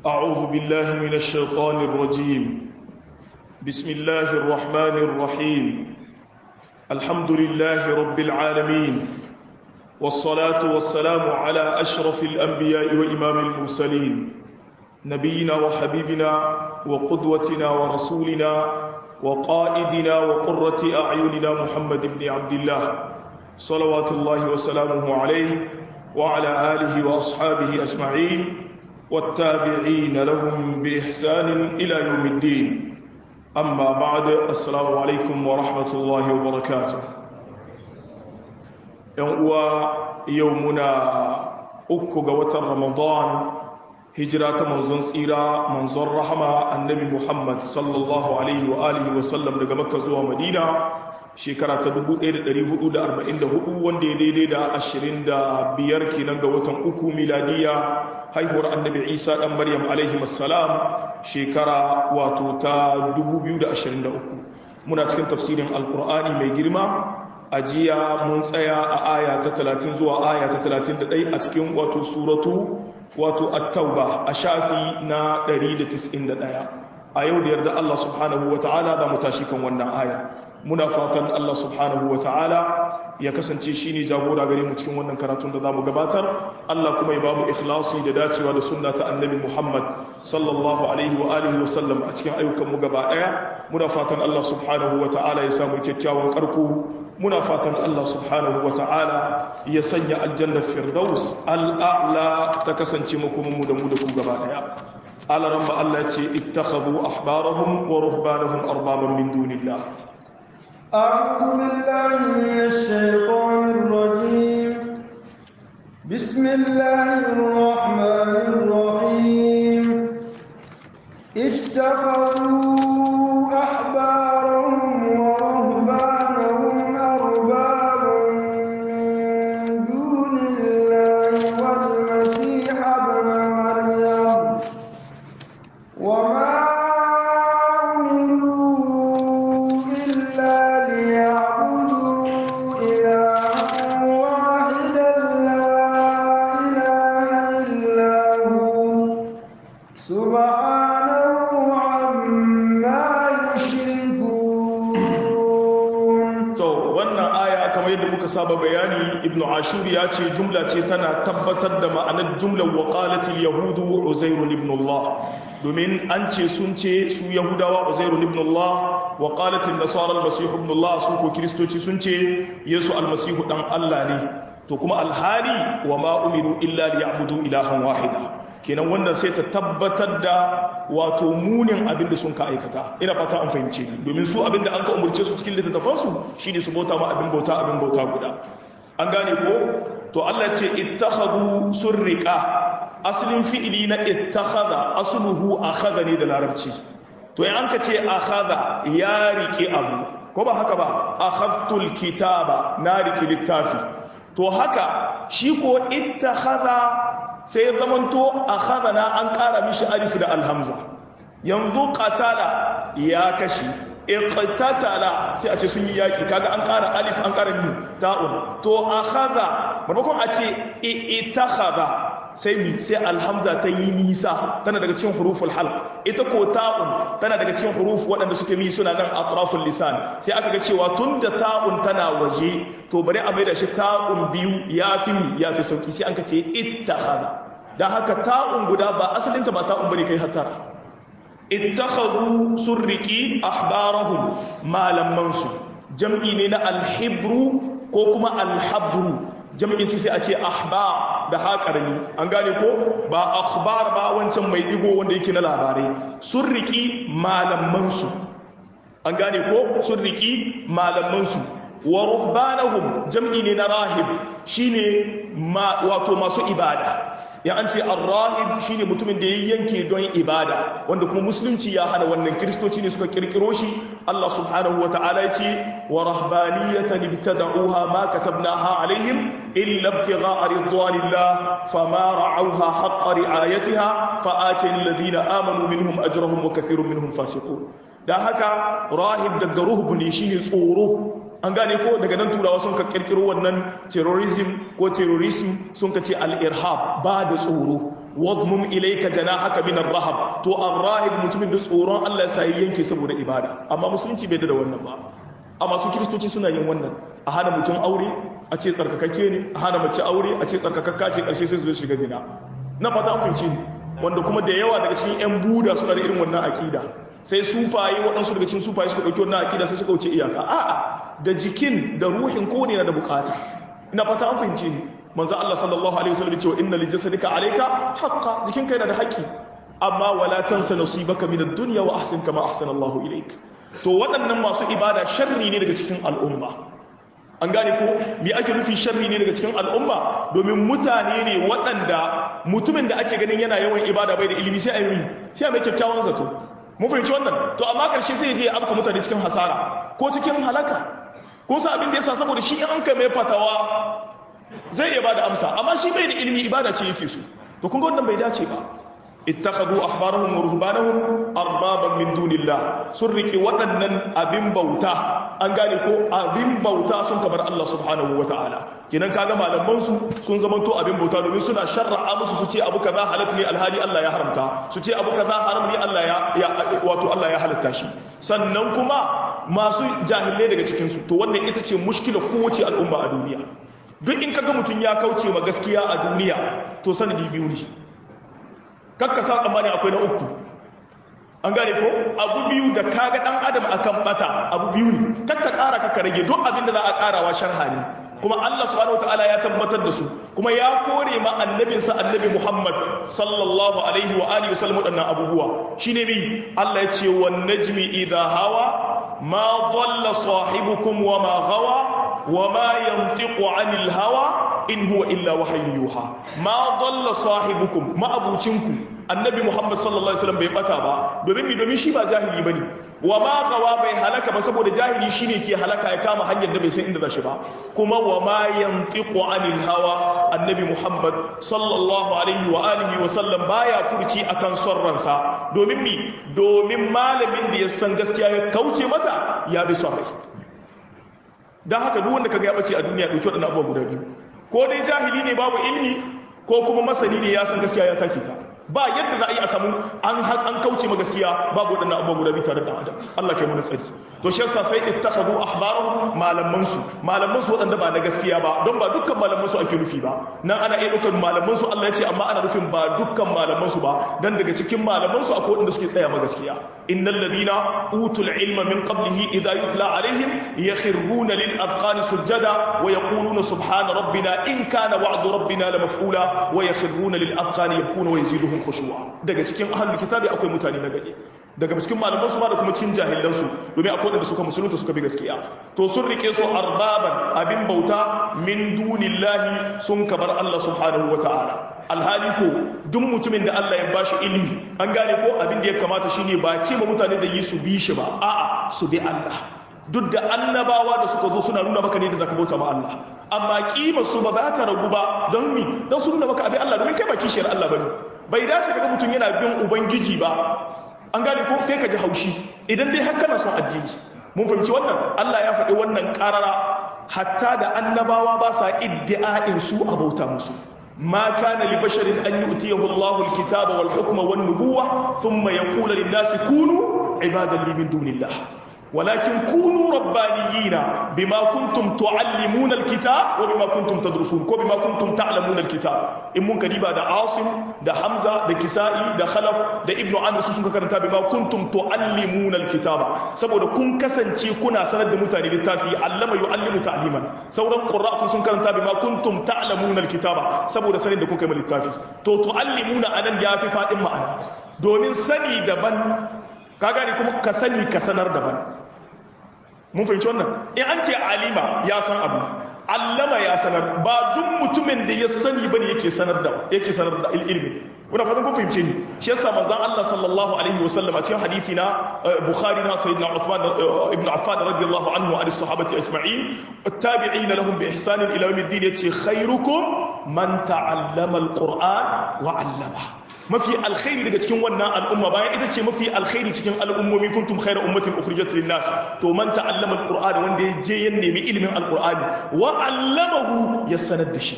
أعوذ بالله من الشيطان الرجيم بسم الله الرحمن الرحيم الحمد لله رب العالمين والصلاة والسلام على أشرف الأنبياء وإمام المرسلين نبينا وحبيبنا وقدوتنا ورسولنا وقائدنا وقرة أعيننا محمد بن عبد الله صلوات الله وسلامه عليه وعلى آله وأصحابه أجمعين والتابعين لهم بإحسان إلى يوم الدين أما بعد السلام عليكم ورحمة الله وبركاته يومنا أكو قوة رمضان هجرة منزون سيرة منزون رحمة النبي محمد صلى الله عليه وآله وسلم لقى مكة زوى مدينة shekara ta 1444 wanda ya daidai da 25 kenan ga watan uku miladiya haihuwar annabi isa dan maryam alaihi salam shekara wato ta 2023 muna cikin tafsirin alkur'ani mai girma a jiya mun tsaya a aya ta 30 zuwa aya ta 31 a cikin wato suratu wato at-tauba a shafi na 191 a yau da yarda Allah subhanahu wataala za mu tashi kan wannan aya muna fatan Allah subhanahu wa ta'ala ya kasance shi ne jagora gare mu cikin wannan karatun da za mu gabatar Allah kuma ya ba mu ikhlasi da dacewa da sunna ta annabi Muhammad sallallahu alaihi wa alihi wa sallam a cikin ayyukan mu gaba daya muna fatan Allah subhanahu wa ta'ala ya samu kyakkyawan karko muna fatan Allah subhanahu wa ta'ala ya sanya aljannar firdaus al'a'la ta kasance mu kuma mu da mu da ku gaba daya alaran ba Allah ya ce ittakhadhu ahbarahum wa ruhbanahum arbaban min dunillah أعوذ بالله من الشيطان الرجيم بسم الله الرحمن الرحيم اتخذوا أحبارهم ورهبانهم أربابا من دون الله والمسيح ابن مريم وما saba bayani ibnu ashur ya ce jumla ce tana tabbatar da ma'anar jumlar waqalatil yahudu uzairun ibn Allah domin an ce sun ce su yahudawa uzairun ibn Allah waqalatil nasara almasih ibn Allah su ko kristoci sun ce yesu almasihu dan Allah ne to kuma alhali wa ma umiru illa liya'budu ilahan wahida kenan wannan sai ta tabbatar da wato munin abin da sun ka aikata ina fata an fahimce ni domin su abin da an ka umarce su cikin littattafansu shine su bauta ma abin bauta abin bauta guda an gane ko to Allah ce ittakhadhu surriqa aslin fi'ili na ittakhadha asluhu akhadha ne da larabci to in an ka ce akhadha ya rike abu ko ba haka ba akhadtul kitaba na rike littafi to haka shi ko ittakhadha sai ya zamanto a khadana an ƙara mishi alif da alhamza yanzu qatala ya kashi iqtatala sai a ce sun yi yaki kaga an ƙara alif an ƙara mi ta'un to akhadha maimakon a ce itakhadha sai mi sai alhamza ta yi nisa tana daga cikin huruful halq ita ko ta'un tana daga cikin huruf waɗanda suke mi suna nan atraful lisan sai aka ga cewa tunda ta'un tana waje to bari a maida shi ta'un biyu yafi mi yafi sauki sai an ka ce ittakhadha dan haka ta'un guda ba asalin ta ba ta'un bane kai hattara ittakhadhu surriki ahbarahum malaman su jam'i ne na alhibru ko kuma alhabru jam'in su sai a ce ahbar da haƙarni an gane ko ba akhbar ba wancan mai digo wanda yake na labarai sun riki malamansu an gane ko sun riki malamansu wa ruhbanahum jam'i ne na rahib shine wato masu ibada ya an ce ar-rahib shine mutumin da ya yanke don ibada wanda kuma musulunci ya hana wannan kristoci ne suka kirkiro shi Allah subhanahu wa ta'ala yace wa rahbaniyatan ibtada'uha ma katabnaha alaihim illa ibtigha'a ridwanillah fama ra'awha haqqa ri'ayatiha fa atina alladhina amanu minhum ajrahum wa kathirun minhum fasiqun dan haka rahib daga ruhbu ne shine tsoro an gane ko daga nan turawa sun ka kirkiro wannan terrorism ko terrorism sun ka ce al-irhab ba da tsoro wadmum ilayka janahaka min ar-rahab to ar-rahib mutumin da tsoron Allah ya sai yanke saboda ibada amma musulunci bai da wannan ba amma su kristoci suna yin wannan a hana mutum aure a ce tsarkakakke ne a hana mace aure a ce tsarkakakka ce karshe sai su zo shiga zina na fata an fahimci ni wanda kuma da yawa daga cikin yan buda suna da irin wannan akida sai sufaye waɗansu daga cikin sufaye suka ɗauki wannan akida sai suka wuce iyaka a'a da jikin da ruhin ko ne na da bukata ina fata an fahimci ni manzo Allah sallallahu alaihi wasallam cewa inna li jasadika alayka haqqan jikin kai na da haƙƙi amma wala tansa nasibaka min ad-dunya wa ahsin kama ahsana Allahu ilayk to waɗannan masu ibada sharri ne daga cikin al'umma an gane ko me ake nufi sharri ne daga cikin al'umma domin mutane ne waɗanda mutumin da ake ganin yana yawan ibada bai da ilimi sai a yi sai a mai kyakkyawan zato mun fahimci wannan to amma ƙarshe sai ya je ya afka mutane cikin hasara ko cikin halaka ko sa abin da yasa saboda shi in an ka mai fatawa zai iya bada amsa amma shi bai da ilimi ibada ce yake so to kun ga wannan bai dace ba ittakhadhu ahbarahum wa ruhbanahum arbaban min dunillah sun riki waɗannan abin bauta an gane ko abin bauta sun kabar Allah subhanahu wataala kenan kaga malaman su sun zamanto abin bauta domin suna sharra'a musu su ce abu kaza halal ne alhali Allah ya haramta su ce abu kaza haram ne Allah ya wato Allah ya halatta shi sannan kuma masu jahilai daga cikin su to wannan ita ce mushkilar kowace al'umma a duniya duk in kaga mutum ya kauce ma gaskiya a duniya to sanadi biyu ne kakka sa tsammani akwai na uku an gane ko abu biyu da kaga dan adam akan bata abu biyu ne kakka kara kakka rage duk abin da za a karawa sharha ne kuma Allah subhanahu wataala ya tabbatar da su kuma ya kore ma annabinsa annabi Muhammad sallallahu alaihi wa alihi wasallam wadannan abubuwa shine bi Allah ya ce wan najmi idha hawa ma dalla sahibukum wa ma ghawa wa ma yantiqu anil hawa in huwa illa wahyin yuha ma dalla sahibukum ma abucinku annabi Muhammad sallallahu alaihi wasallam bai bata ba domin mi domin shi ba jahili bane wa ma qawa bai halaka ba saboda jahili shine ke halaka ya kama hanyar da bai san inda zashi ba kuma wa ma yantiqu anil hawa annabi Muhammad sallallahu alaihi wa alihi wa sallam baya furci akan son ransa domin mi domin malamin da ya san gaskiya ya kauce mata ya bi son rai dan haka duk wanda kaga ya bace a duniya dauki wadannan abubuwa guda biyu ko dai jahili ne babu ilmi ko kuma masani ne ya san gaskiya ya take ta ba yadda za a yi a samu an an kauce ma gaskiya babu waɗannan abubuwa guda biyu tare da adam Allah kai mana tsari to shi yasa sai ittakhadhu ahbarahum malaman su malaman su waɗanda ba na gaskiya ba don ba dukkan malaman su ake nufi ba nan ana iya dukkan malaman su Allah ya ce amma ana nufin ba dukkan malaman su ba dan daga cikin malaman su akwai waɗanda suke tsaya ma gaskiya innal ladina utul ilma min qablihi idha yutla alaihim yakhruna lil adqani sujada wa yaquluna subhana rabbina in kana wa'du rabbina la maf'ula wa yakhruna lil adqani yabkuna wa yaziduhum khushu'a daga cikin ahlul kitabi akwai mutane na gari daga cikin malaman su ma da kuma cikin jahilan su domin akwai wanda suka musulunta suka bi gaskiya to sun rike su arbaban abin bauta min dunillahi sun kabar Allah subhanahu wataala alhali ko duk mutumin da Allah ya bashi ilimi an gane ko abin da ya kamata shine ba ce ma mutane da yi su bi shi ba a'a su bi Allah duk da annabawa da suka zo suna nuna maka ne da zaka bauta ma Allah amma kimar su ba za ta ragu ba don mi don su nuna maka abin Allah domin kai ba kishiyar Allah bane bai dace kaga mutum yana bin ubangiji ba an gane ko kai ka ji haushi idan dai har kana son addini mun fahimci wannan Allah ya faɗi wannan ƙarara hatta da annabawa ba sa iddi'a'in su a bauta musu ما كان لبشر أن يؤتيه الله الكتاب والحكم والنبوة ثم يقول للناس كونوا عبادا لي من دون الله ولكن كونوا ربانيين بما كنتم تعلمون الكتاب وبما كنتم تدرسون وبما كنتم تعلمون الكتاب in mun kadiba da Asim da Hamza da Kisa'i da Khalaf da Ibn Amr su sun karanta bima kuntum tuallimuna alkitaba saboda kun kasance kuna sanar da mutane littafi allama yuallimu ta'liman sauran qurra kun sun karanta bima kuntum ta'lamuna alkitaba saboda sanin da kun kai littafi to tuallimuna anan ya fi fadin ma'ana domin sani daban ka gane kuma ka sani ka sanar daban mun fahimci wannan in an ce alima ya san abu allama ya sanar ba duk mutumin da ya sani bane yake sanar da yake sanar da ilimi kuna fatan kun fahimce ni shi yasa manzon Allah sallallahu alaihi wasallam a cikin hadisi na Bukhari na sayyidina Uthman ibn Affan radiyallahu anhu an sahabati ajma'in at-tabi'in lahum bi ihsan ila yawm ad-din yace khairukum man ta'allama al-Qur'an wa 'allama mafi alkhairi daga cikin wannan al'umma bayan ita ce mafi alkhairi cikin al'ummomi kuntum khairu ummatin ukhrijat lin-nas to man ta'allama al-qur'ana wanda ya je ya nemi ilimin al-qur'ani wa 'allamahu ya sanar da shi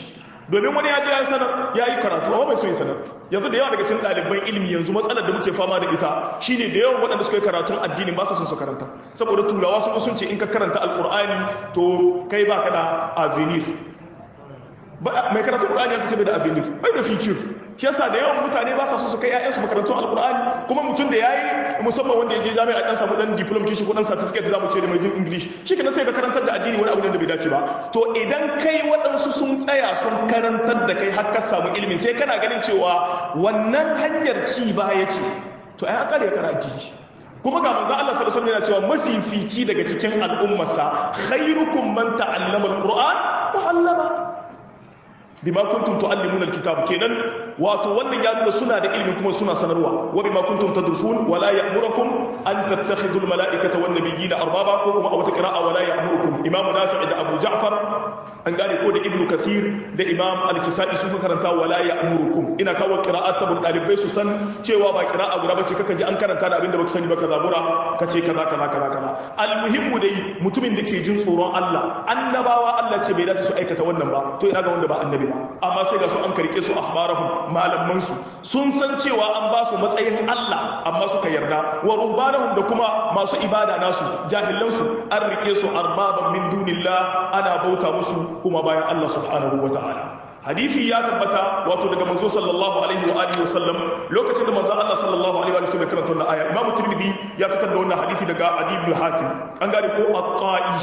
domin wani ya je ya sanar ya yi karatu amma bai so ya sanar yanzu da yawa daga cikin ɗaliban ilimi yanzu matsalar da muke fama da ita shine da yawan waɗanda suka yi karatun addini ba sa son su karanta saboda turawa sun sun ce in ka karanta alƙur'ani to kai ba ka da avenir mai karatun ƙur'ani ya ce bai da avenir bai da future shi yasa da yawan mutane ba sa so su kai ƴaƴansu makarantun alkur'ani kuma mutum da yayi musamman wanda ya je jami'a dan samu dan diploma kishi ko dan certificate zamu ce da mai jin english shi kana sai ka karantar da addini wani abu da bai dace ba to idan kai waɗansu sun tsaya sun karantar da kai har ka samu ilimi sai kana ganin cewa wannan hanyar ci baya ce to ai an kare kana addini kuma ga manzo Allah sallallahu alaihi wasallam yana cewa mafifici daga cikin al'ummarsa khairukum man ta'allama alquran wa 'allama bima kuntum tuallimuna alkitab kenan wato wannan ya nuna suna da ilimi kuma suna sanarwa wa bima kuntum tadrusun wala ya'murukum an tattakhidhu almalaikata wan nabiyina arbaba ko kuma a wata qira'a wala ya'murukum imamu nafi' da abu ja'far an gane ko da ibnu kathir da imam al-kisai suka karanta wala ya'murukum ina kawo qira'at saboda dalibai su san cewa ba qira'a guda bace kaka ji an karanta da abinda baka sani ba kaza bura kace kaza kaza kaza kaza almuhimmu dai mutumin da ke jin tsoron Allah annabawa Allah ce bai dace su aikata wannan ba to ina ga wanda ba annabi ba amma sai ga su an karke su ahbarahum malaman su sun san cewa an ba su matsayin Allah amma suka yarda wa ruhbanahum da kuma masu ibada nasu jahilan su an rike su arbaban min dunillah ana bauta musu kuma bayan Allah subhanahu wataala hadisi ya tabbata wato daga manzo sallallahu alaihi wa alihi wasallam lokacin da manzo Allah sallallahu alaihi wa sallam karanta wannan aya Imam Tirmidhi ya fitar da wannan hadisi daga Adi ibn Hatim an gane ko at-Ta'i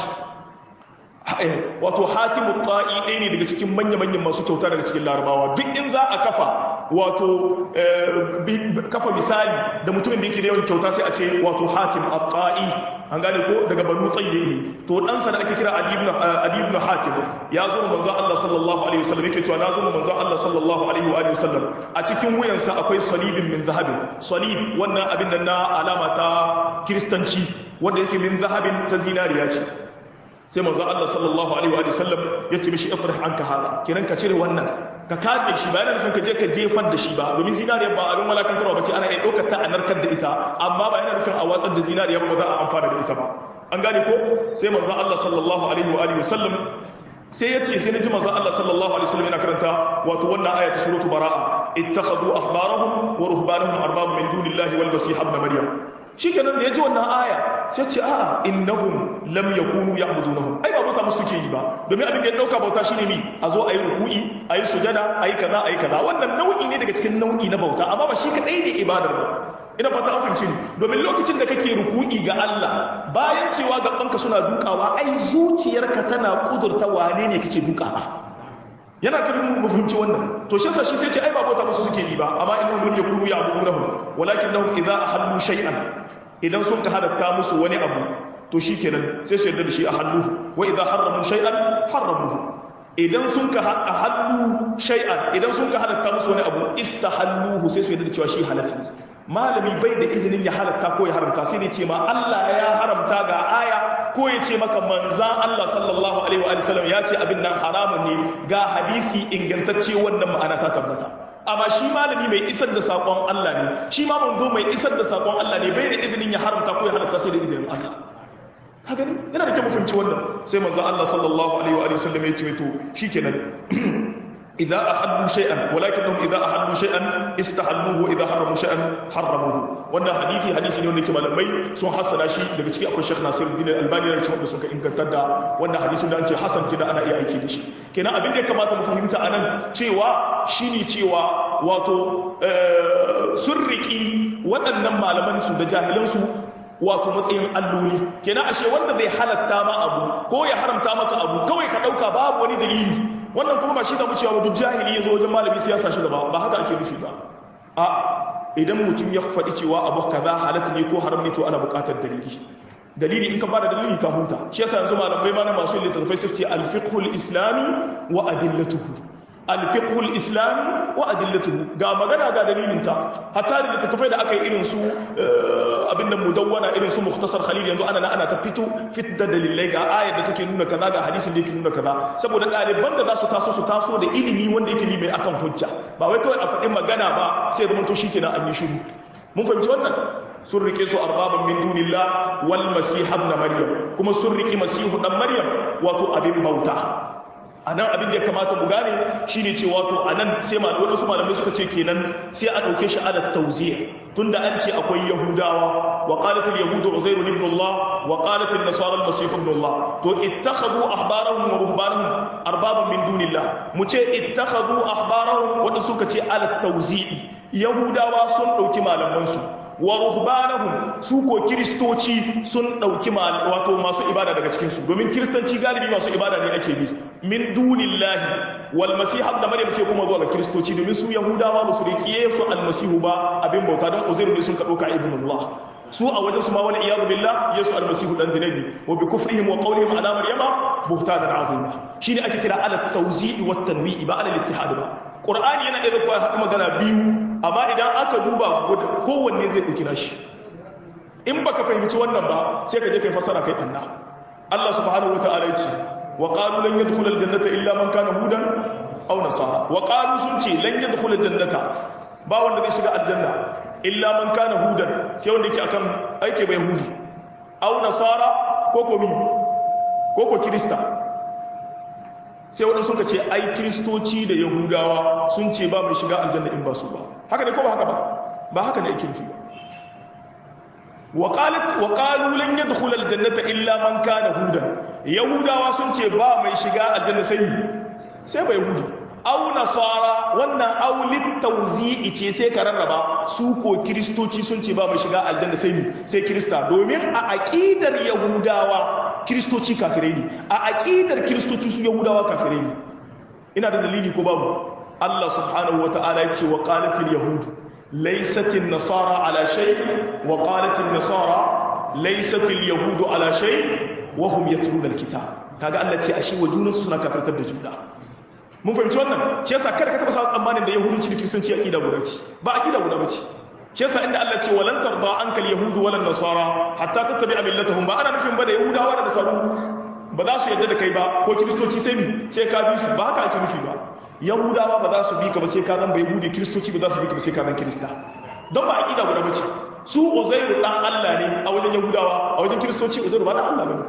wato hatimu ta'i ɗaya ne daga cikin manya-manyan masu kyauta daga cikin larabawa duk in za a kafa wato kafa misali da mutumin da yake da yawan kyauta sai a ce wato hatim a ta'i an gane ko daga banu tsaye ne to ɗansa da ake kira adibnu hatim ya zo manzan Allah sallallahu alaihi wasallam yake cewa na zo manzan Allah sallallahu alaihi wasallam a cikin wuyansa akwai salibin min zahabin salib wannan abin nan na alama ta kiristanci wanda yake min zahabin ta zinariya ce sai manzo Allah sallallahu alaihi wa sallam ya ce mishi ifrah anka hada kiran ka cire wannan ka katse shi bayan nufin ka je ka jefar da shi ba domin zinariya ba abin walakantarwa bace ana iya daukar ta a narkar da ita amma ba yana nufin a watsar da zinariya ba za a amfana da ita ba an gane ko sai manzo Allah sallallahu alaihi wa alihi sallam sai ya ce sai naji manzo Allah sallallahu alaihi wasallam yana karanta wato wannan aya ta suratu baraa ittakhadhu ahbarahum wa ruhbanahum arbab min dunillahi wal masih ibn maryam shikenan da ya ji wannan aya sai ce a'a innahum lam yakunu ya'budunahum ai ba bauta musu suke yi ba domin abin da ya dauka bauta shine mi a zo ayi ruku'i ayi sujada ayi kaza ayi kaza wannan nau'i ne daga cikin nau'i na bauta amma ba shi kadai ne ibadar ba ina fata an fahimci ni domin lokacin da kake ruku'i ga Allah bayan cewa gabanka suna dukawa ai zuciyarka tana kudurta wane ne kake dukawa yana karin mu fahimci wannan to shi yasa shi sai ce ai ba bauta musu suke yi ba amma innahum lam yakunu ya'budunahum walakinnahum idza ahallu shay'an idan sun ka halatta musu wani abu to shikenan sai su yarda da shi ahallu wa idza harramu shay'an harramuhu idan sun ka ahallu shay'an idan sun ka halatta musu wani abu istahalluhu sai su yarda da cewa shi halatta ne malami bai da izinin ya halatta ko ya haramta sai dai ce ma Allah ya haramta ga aya ko ya ce maka manzan Allah sallallahu alaihi wa sallam ya ce abin nan haramun ne ga hadisi ingantacce wannan ma'ana ta tabbata amma shi malami mai isar da sakon Allah ne shi ma manzo mai isar da sakon Allah ne bai da izinin ya haramta ko ya halatta sai da izinin Allah haka ne yana da kyau mu fahimci wannan sai manzon Allah sallallahu alaihi wa sallam ya ce to shikenan إذا أحلوا شيئا ولكنهم إذا أحلوا شيئا استحلوه وإذا حرموا شيئا حرموه wannan hadisi hadisi ne wanda yake malamai sun hassana shi daga ciki akwai Sheikh Nasiruddin Al-Albani da cikin sun ka ingantar da wannan hadisin da an ce hasan kina ana iya aiki da shi kenan abin da ya kamata mu fahimta anan cewa shine cewa wato sun riki waɗannan malaman su da jahilan su wato matsayin alloli kenan ashe wanda zai halatta ma abu ko ya haramta maka abu kawai ka dauka babu wani dalili wannan kuma ba shi da cewa duk jahili ya zo wajen malami siyasa shi gaba ba haka ake nufi ba a idan mutum ya faɗi cewa abu kaza halatta ne ko haram ne to ana buƙatar dalili dalili in ka bada dalili ka huta shi yasa yanzu malamai ma na masu littattafai su ce al-fiqhul islami wa adillatuhu al-fiqhul islami wa adillatuhu ga magana ga dalilinta hatta da littattafai da aka yi irin su abin da mudawwana irin su mukhtasar khalil yanzu ana ana ta fito fit da dalilai ga ayar da take nuna kaza ga hadisin da yake nuna kaza saboda ɗaliban da za su taso su taso da ilimi wanda yake mai akan hujja ba wai kawai a faɗi magana ba sai zama to shikenan an yi shiru mun fahimci wannan sun rike su arbaban min dunillah wal masih ibn maryam kuma sun rike masihu dan maryam wato abin bauta a nan abin da ya kamata mu gane shine cewa to a nan sai malamai wasu malamai suka ce kenan sai a ɗauke shi ala tauziya tunda an ce akwai yahudawa wa qalatil yahudu uzairu ibn Allah wa qalatil nasara al-masih ibn Allah to ittakhadhu ahbarahum wa ruhbanahum arbaban min dunillah mu ce ittakhadhu ahbarahum wanda suka ce ala tauzi'i yahudawa sun ɗauki malamansu wa ruhbanahum su ko kiristoci sun dauki wato masu ibada daga cikin su domin kiristanci galibi masu ibada ne ake bi min dunillahi wal masih ibn maryam sai kuma zuwa ga kiristoci domin su yahudawa ba su rikiye su almasihu ba abin bauta dan uzairu ne sun ka dauka ibnullah su a wajen su ma wani iyadu billah yesu almasihu dan dinabi wa bi kufrihim wa qawlihim ala maryama buhtanan azima shine ake kira ala tawzi'i wat tanwi'i ba ala ittihad ba qur'ani yana iya zuwa haɗu magana biyu amma idan aka duba kowanne zai ɗauki nashi in baka fahimci wannan ba sai ka je kai fasara kai ɓanna Allah subhanahu wata'ala ya ce wa qalu lan yadkhula aljannata illa man kana hudan aw nasara wa qalu sun ce lan yadkhula aljannata ba wanda zai shiga aljanna illa man kana hudan sai wanda yake akan aike bai hudi aw nasara ko ko mi ko ko kirista sai waɗansu suka ce ai kiristoci da yahudawa sun ce ba mai shiga aljanna in ba su ba haka ne ko ba haka ba ba haka ne ake nufi ba wa qalu lan yadkhul aljannata illa man kana hudan yahudawa sun ce ba mai shiga aljanna sai sai ba yahudi aw nasara wannan aw litawzi'i ce sai ka rarraba su ko kiristoci sun ce ba mai shiga aljanna sai sai kirista domin a aqidar yahudawa kiristoci kafirai ne a aƙidar kiristoci su yahudawa kafirai ne ina da dalili ko babu Allah subhanahu wata'ala ya ce wa qalatil yahud laysatil nasara ala shay wa qalatil nasara laysatil yahud ala shay wa hum yatluna alkitab kaga Allah ce ashe wa junansu suna kafirtar da juna mun fahimci wannan shi yasa kada ka taba sa tsammanin da yahudanci da kiristanci aqida guda ce ba aqida guda ba ce shi yasa inda Allah ce walan tarda ankal yahudu walan nasara hatta tattabi'a millatahum ba ana nufin ba da yahudawa da nasaru ba za su yarda da kai ba ko kiristoci sai mi sai ka bi su ba haka ake nufi ba yahudawa ba za su bi ka ba sai ka zan ba yahudi kiristoci ba za su bi ka ba sai ka zan kirista don ba aqida guda bace su uzairu dan Allah ne a wajen yahudawa a wajen kiristoci uzairu ba dan Allah bane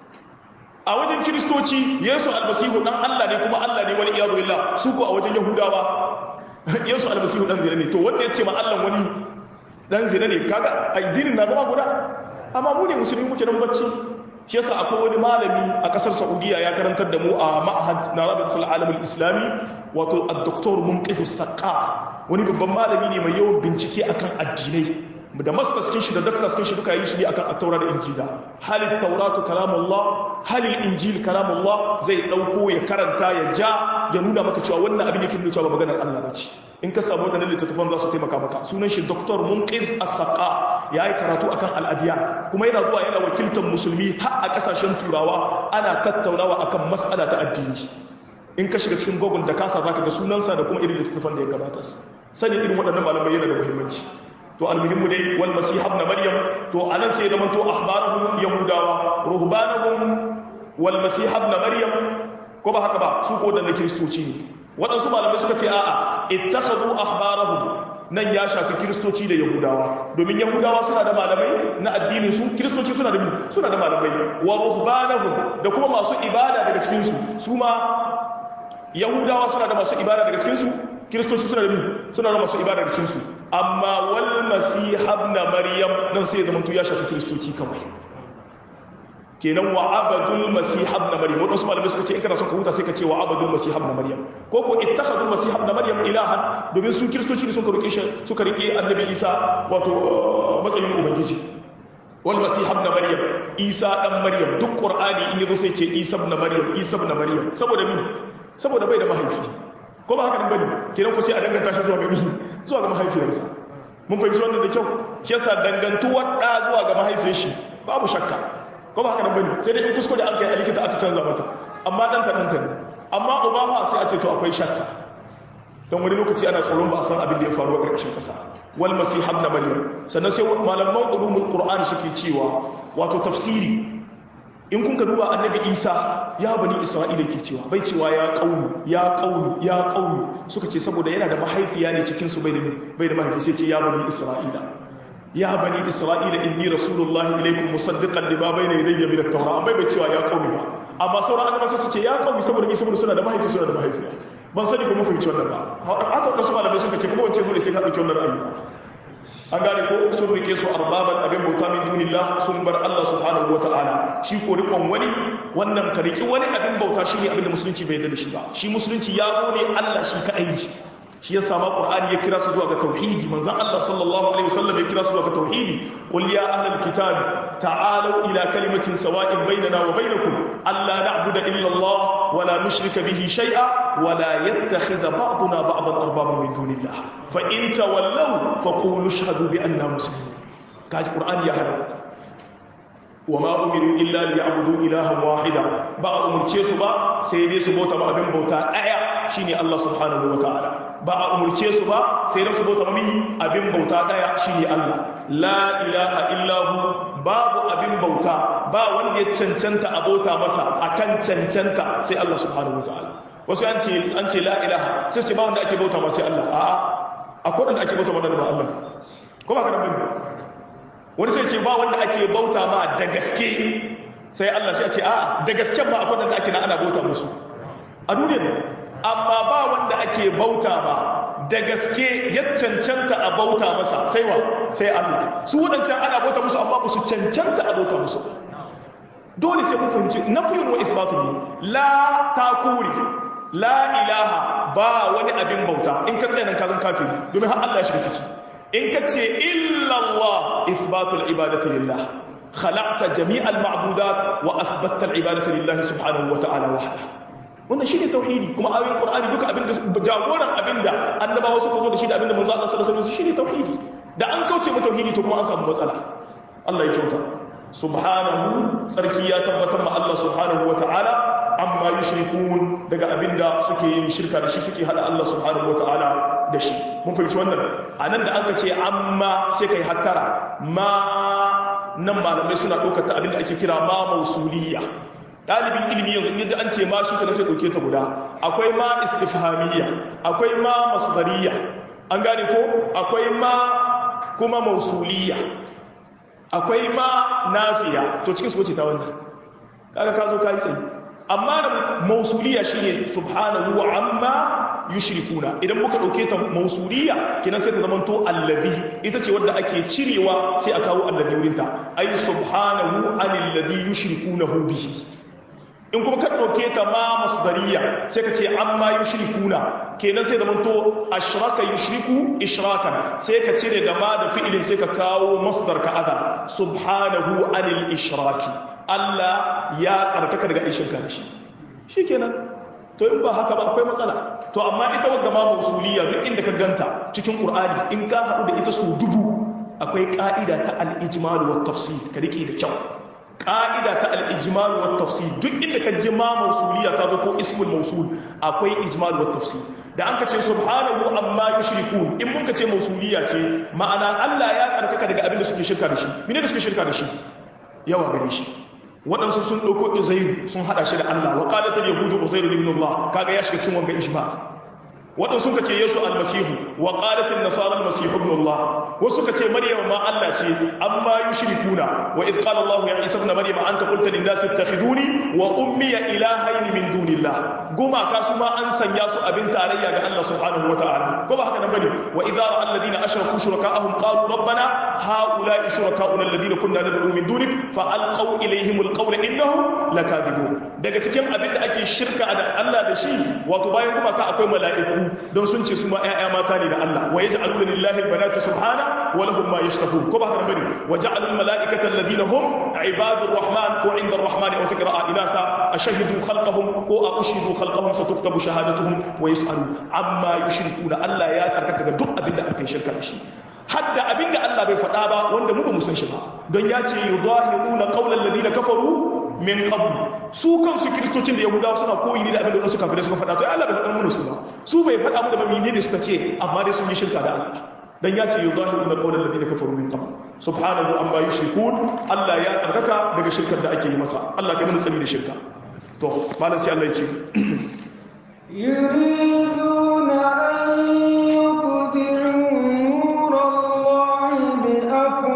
a wajen kiristoci yesu almasihu dan Allah ne kuma Allah ne wani iyadu billah su ko a wajen yahudawa yesu almasihu dan zina ne to wanda ya ce ma Allah wani dan zina ne kaga addinin na zama guda amma mu ne musulmi muke nan bacci shi yasa akwai wani malami a kasar Saudiya ya karantar da mu a ma'had na Rabitul Alam al-Islami wato ad-Doktor Munqidh Saqqa wani babban malami ne mai yawan bincike akan addinai da masters kin shi da doctors kin shi duka yi shi ne akan at-Taura da Injila halil Tauratu kalamullah halil Injil kalamullah zai dauko ya karanta ya ja ya nuna maka cewa wannan abin yake nuna cewa maganar Allah bace in ka samu wadannan littattafan za su taimaka maka sunan shi Dr. Munqidh As-Saqa yayi karatu akan al-adiyan kuma yana zuwa yana wakiltar musulmi har a kasashen turawa ana tattaunawa akan mas'ala ta addini in ka shiga cikin Google da kasa zaka ga sunansa da kuma irin littattafan da ya gabata sanin irin waɗannan malamai yana da muhimmanci to almuhimmu dai wal masih ibn maryam to anan sai zaman to ahbaruhum yahudawa ruhbanuhum wal masih ibn maryam ko ba haka ba su ko da kiristoci ne waɗansu malamai suka ce a'a ittakhadhu ahbarahum nan ya shafi kiristoci da yahudawa domin yahudawa suna da malamai na addinin su kiristoci suna da mi suna da malamai wa ruhbanahum da kuma masu ibada daga cikin su su ma yahudawa suna da masu ibada daga cikin su kiristoci suna da mi suna da masu ibada daga cikin su amma wal masih ibn maryam nan sai ya zama to ya shafi kiristoci kawai kenan wa abadul masih ibn maryam wadansu malamai suka ce in kana son ka huta sai ka ce wa abadul masih ibn maryam ko ko ittakhadul masih ibn maryam ilahan domin su kiristoci ne suka rike shi suka rike annabi isa wato matsayin ubangiji wal masih ibn maryam isa dan maryam duk qur'ani in yazo sai ce isa ibn maryam isa ibn maryam saboda mi saboda bai da mahaifi ko ba haka nan bane kenan ku sai a danganta shi zuwa ga mi zuwa ga mahaifiyarsa mun fahimci wannan da kyau shi yasa dangantuwar da zuwa ga mahaifiyar shi babu shakka ko ba haka nan bane sai dai in kuskure an kai a likita aka canza mata amma dan ta danta ne amma uba fa sai a ce to akwai shakka don wani lokaci ana tsoron ba a san abin da ya faru a ƙarshen kasa wal masih ibn maryam sannan sai malaman ulumul qur'ani suke cewa wato tafsiri in kun ka duba annabi isa ya bani isra'ila ke cewa bai cewa ya kauni ya kauni ya kauni suka ce saboda yana da mahaifiya ne cikin su bai da bai da mahaifi sai ce ya bani isra'ila ya bani isra'ila inni rasulullahi ilaikum musaddiqan lima bayna yadayya min at-taura amma bai cewa ya qaumi ba amma sauran annabawa sai su ce ya qaumi saboda mi saboda suna da mahaifi suna da mahaifi ban sani ko mun fahimci wannan ba haka wasu malamai suka ce kuma wancan dole sai ka dauki wannan ra'ayi an gane ko sun rike su arbaban abin bauta min dunillah sun bar Allah subhanahu wataala shi ko rikon wani wannan ka riki wani abin bauta shine abin da musulunci bai yarda da shi ba shi musulunci ya zo ne Allah shi kadai shi shi yasa ma qur'ani ya kira su zuwa ga tauhidi manzon Allah sallallahu alaihi wasallam ya kira su zuwa ga tauhidi qul ya ahlal kitab ta'alu ila kalimatin sawa'in bainana wa bainakum alla na'budu illa Allah wa la nushrika bihi shay'a wa la yattakhidha ba'duna ba'dan arbaban min dunillah fa in tawallaw faqulu ashhadu bi anna muslimun kaji qur'ani ya hada وما أمروا إلا ليعبدوا إلها واحدا با أمرتي سبا سيدي سبوتا ما أبن بوتا أيا شيني الله سبحانه وتعالى با أمرتي سبا سيدي سبوتا مي أبن بوتا أيا شيني الله لا إله إلا هو باب أبن بوتا با وندي تشنشنتا أبوتا مسا أكن تشنشنتا سي الله سبحانه وتعالى wasu an ce an ce la ilaha sai ce ba wanda ake bauta ma sai Allah a'a akwai wanda ake bauta ma da ba Allah ko ba ka nan bane wani sai ce ba wanda ake bauta ma da gaske sai Allah sai a ce a da gasken ba akwai wanda ake na ana bauta musu a duniyar amma ba wanda ake bauta ba da gaske ya cancanta a bauta masa sai wa sai Allah su waɗancan ana bauta musu amma ba su cancanta a bauta musu dole sai mun fahimci nafiyun wa isbatu ne la takuri la ilaha ba wani abin bauta in ka tsaya nan ka zan kafiri domin har Allah ya shiga ciki in ka ce illallah isbatul ibadati lillah khalaqta jami'al ma'budat wa athbatta al ibadati lillah subhanahu wa ta'ala wahda wannan shine tauhidi kuma ayoyin qur'ani duka abinda jagoran abinda annabawa suka zo da shi da abinda manzo Allah sallallahu alaihi wasallam shine tauhidi da an kauce mu tauhidi to kuma an samu matsala Allah ya kyauta subhanahu sarki ya tabbatar ma Allah subhanahu wa ta'ala amma yushrikun daga abinda suke yin shirka da shi suke hada Allah subhanahu wa ta'ala da shi mun fahimci wannan a nan da aka ce amma sai kai hattara ma nan malamai suna ɗaukar ta abinda ake kira ma mausuliya ɗalibin ilimi yanzu in yaji an ce ma shi kana sai ɗauke ta guda akwai ma istifhamiyya akwai ma masdariya an gane ko akwai ma kuma mausuliya akwai ma nafiya to cikin su wace ta wannan kaga ka zo ka yi tsayi amma da mausuliya shine subhanahu wa amma yushrikuna idan muka dauke ta mausuliya kina sai ta zamanto allazi ita ce wadda ake cirewa sai a kawo allazi wurin ta ay subhanahu anil ladhi yushrikunahu bihi in kuma ka dauke ta ma masdariya sai ka ce amma yushrikuna kenan sai zamanto ashraka yushriku ishrakan sai ka cire da ma da fi'ilin sai ka kawo masdar ka adha subhanahu anil ishraki Allah ya tsarkaka daga aishin ka da shi shikenan to in ba haka ba akwai matsala to amma ita wadda ma mausuliya duk inda ka ganta cikin qur'ani in ka haɗu da ita su dubu akwai ka'ida ta al-ijmal wa tafsir ka rike da kyau ka'ida ta al-ijmal wa tafsir duk inda ka ji ma mausuliya ta zo ko ismul mausul akwai ijmal wa tafsir da an ka ce subhanahu amma yushrikun in mun ka ce mausuliya ce ma'ana Allah ya tsarkaka daga abin da suke shirka da shi mene da suke shirka da shi yawa gare shi waɗansu sun ɗauko uzairu sun haɗa shi da Allah wa ƙalatar yahudu uzairu ibn Allah kaga ya shiga cikin wanga ishba waɗansu suka ce yesu almasihu wa ƙalatar nasara almasihu ibn Allah wasu suka ce maryam ma Allah ce amma yushrikuna wa idh qala Allah ya isa ibn maryam anta qulta lin nasi ittakhiduni wa ummi ilahayn min dunillah goma ka su ma an sanya su abin tarayya ga Allah subhanahu wa ta'ala ko ba haka nan bane wa idza ra'a alladhina ashraku shuraka'ahum qalu rabbana ha'ula'i shuraka'una alladhina kunna nad'u min dunik fa alqaw ilayhim alqawla innahum lakadibun daga cikin abin da ake shirka da Allah da shi wato bayan kuma ka akwai mala'iku don sun ce su ma ƴaƴa mata ne da Allah wa yaj'aluna lillahi albanati subhana wa lahum ma yashtahun ko ba haka nan bane wa ja'alu almala'ikata alladhina hum ibadur rahman ko inda arrahmani wa taqra'a inatha ashhadu khalqahum ko ashhadu khalqahum satuktabu shahadatuhum wa yus'alu amma yushrikuna Allah ya tsarkaka ga duk abin da aka yi shirka da shi hadda abinda Allah bai faɗa ba wanda mu ba mu san shi ba don ya ce yudahiruna qawlan ladina kafaru min qabl su kansu kristocin da yahudawa suna koyi ne da abinda wasu kafirai suka faɗa to Allah bai faɗa mana su ba su bai faɗa mu da ba ne suka ce amma dai sun yi shirka da Allah dan ya ce yudahiruna qawlan ladina kafaru min qabl subhanahu amma yushrikun Allah ya tsarkaka daga shirkar da ake yi masa Allah ka mana tsari da shirka to malam sai Allah ya ce يريدون أن يطفئوا نور الله بأفواههم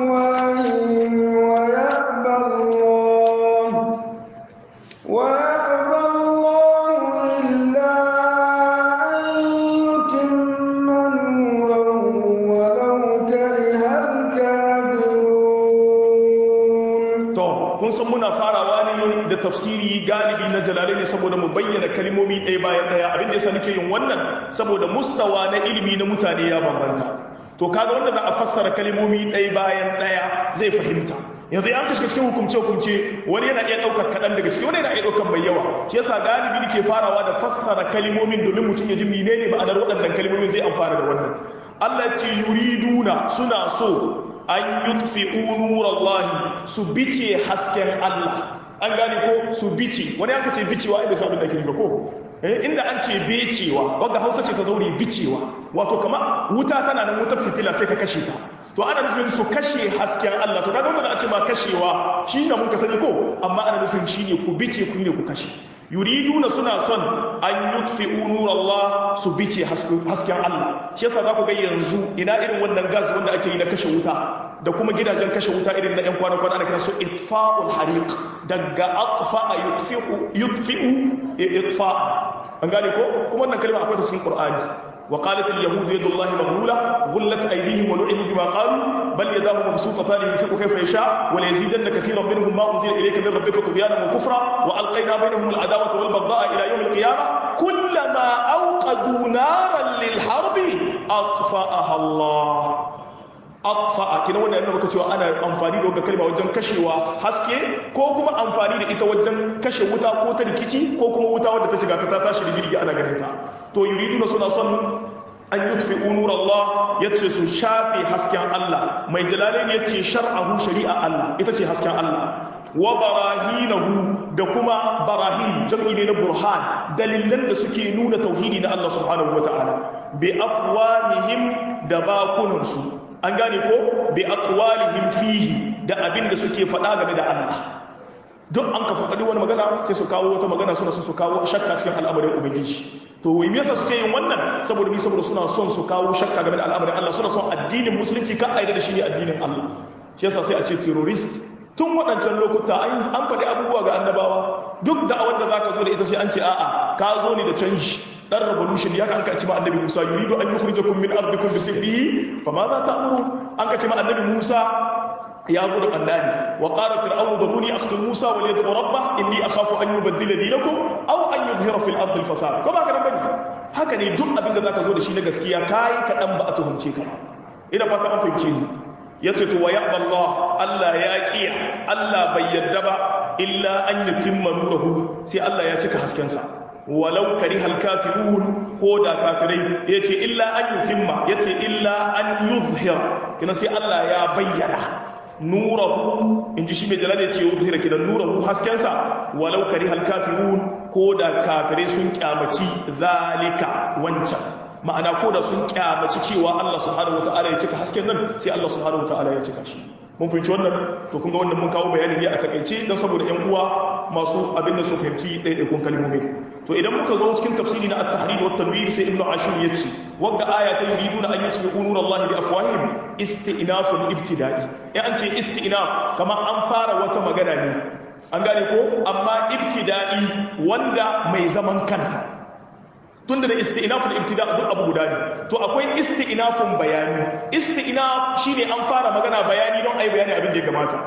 kun san muna farawa ne da tafsiri galibi na jalale ne saboda mu bayyana kalmomi ɗaya bayan ɗaya abin da yasa nake yin wannan saboda mustawa na ilimi na mutane ya bambanta to kaga wanda za a fassara kalmomi ɗaya bayan ɗaya zai fahimta yanzu ya kashe cikin hukumce hukumce wani yana iya ɗaukar kaɗan daga ciki wani yana iya ɗaukar mai yawa shi yasa galibi nake farawa da fassara kalmomin domin mutum ya ji menene ma'anar waɗannan kalmomin zai amfana da wannan Allah ce yuriduna suna so an yutfi'u nurallahi su bice hasken Allah an gane ko su bice wani aka ce bicewa ai bai sabon da ke ba ko inda an ce becewa wadda hausa ce ta zaure bicewa wato kama wuta tana nan wutar fitila sai ka kashe ta to ana nufin su kashe hasken Allah to kaga wanda a ce ma kashewa shi ne mun ka sani ko amma ana nufin shi ne ku bice ku ne ku kashe yuriduna suna son an yutfi'u nurallah su bice hasken Allah shi yasa za ku ga yanzu ina irin wannan gas wanda ake yi na kashe wuta da kuma gidajen kashe wuta irin na yan kwana-kwana ana kira su itfa'ul hariq daga atfa'a yutfi'u yutfi'u itfa an gane ko kuma wannan kalma akwai ta cikin Qur'ani wa qalat al yahud yadu Allah maghlula ghullat aydihim wa lu'inu bima qalu bal yadahu mabsutatan yunfiqu kayfa yasha wa la yazidanna katiran minhum ma unzila ilayka min rabbika tughyanan wa kufra wa alqayna bainahum al adawata wal baghdha'a ila yawm al qiyamah kullama awqadu naran lil harbi atfa'aha Allah atfa'a kina wannan yana maka cewa ana amfani da wannan kalma wajen kashewa haske ko kuma amfani da ita wajen kashe wuta ko ta rikici ko kuma wuta wadda ta shiga ta ta tashi rigirgi ana ganin ta to yuriduna suna son an yutfi'u nur Allah yace su shafe hasken Allah mai jalalain yace shar'ahu shari'a Allah ita ce hasken Allah wa barahinahu da kuma barahin jam'i ne na burhan dalilan da suke nuna tauhidi na Allah subhanahu wataala bi afwahihim da bakunansu an gane ko bi aqwalihim fihi da abin da suke faɗa game da Allah duk an ka faɗi wani magana sai su kawo wata magana suna su kawo shakka cikin al'amarin ubangiji to wai me yasa suke yin wannan saboda ni saboda suna son su kawo shakka game da al'amarin Allah suna son addinin musulunci kan aida da shi ne addinin Allah shi yasa sai a ce terrorist tun waɗancan lokuta an faɗi abubuwa ga annabawa duk da wanda zaka zo da ita sai an ce a'a ka zo ne da canji dan revolution ya kan kace ma annabi Musa yuridu an yukhrijakum min ardikum bi sihrihi fama za ta'muru an kace ma annabi Musa ya gudu annani wa qala fir'aun dharuni aqtul Musa wa yad'u rabbah inni akhafu an yubaddila dinakum aw an yuzhira fil ardi al fasad ko ba ka bane haka ne duk abin da zaka zo da shi na gaskiya kai ka dan ba a tuhumce ka ina fata an fahimce ni yace to wa ya'ba Allah Allah ya kiya Allah bai yadda ba illa an yutimma nurahu sai Allah ya cika hasken sa walau karihal kafirun ko da kafirai yace illa an yutimma yace illa an yuzhira kina sai Allah ya bayyana nurahu inji shi mai jalal yace yuzhira kina nurahu haskensa walau karihal kafirun ko da kafirai sun kyamaci zalika wancan ma'ana ko da sun kyamaci cewa Allah subhanahu wataala ya cika hasken nan sai Allah subhanahu wataala ya cika shi mun fahimci wannan to kun ga wannan mun kawo bayani ne a takaice don saboda ƴan uwa masu abin da su fahimci ɗaiɗaikun kalmomi to idan muka zo cikin tafsiri na at-tahrir wa tanwir sai ibnu ashur yace wanda aya ta yuriduna an yutfi'u nur Allah bi afwahihim istinafun ibtida'i eh an ce istinaf kamar an fara wata magana ne an gane ko amma ibtida'i wanda mai zaman kanta tunda da istinafun ibtida duk abu guda ne to akwai istinafun bayani istinaf shine an fara magana bayani don ai bayani abin da ya gamata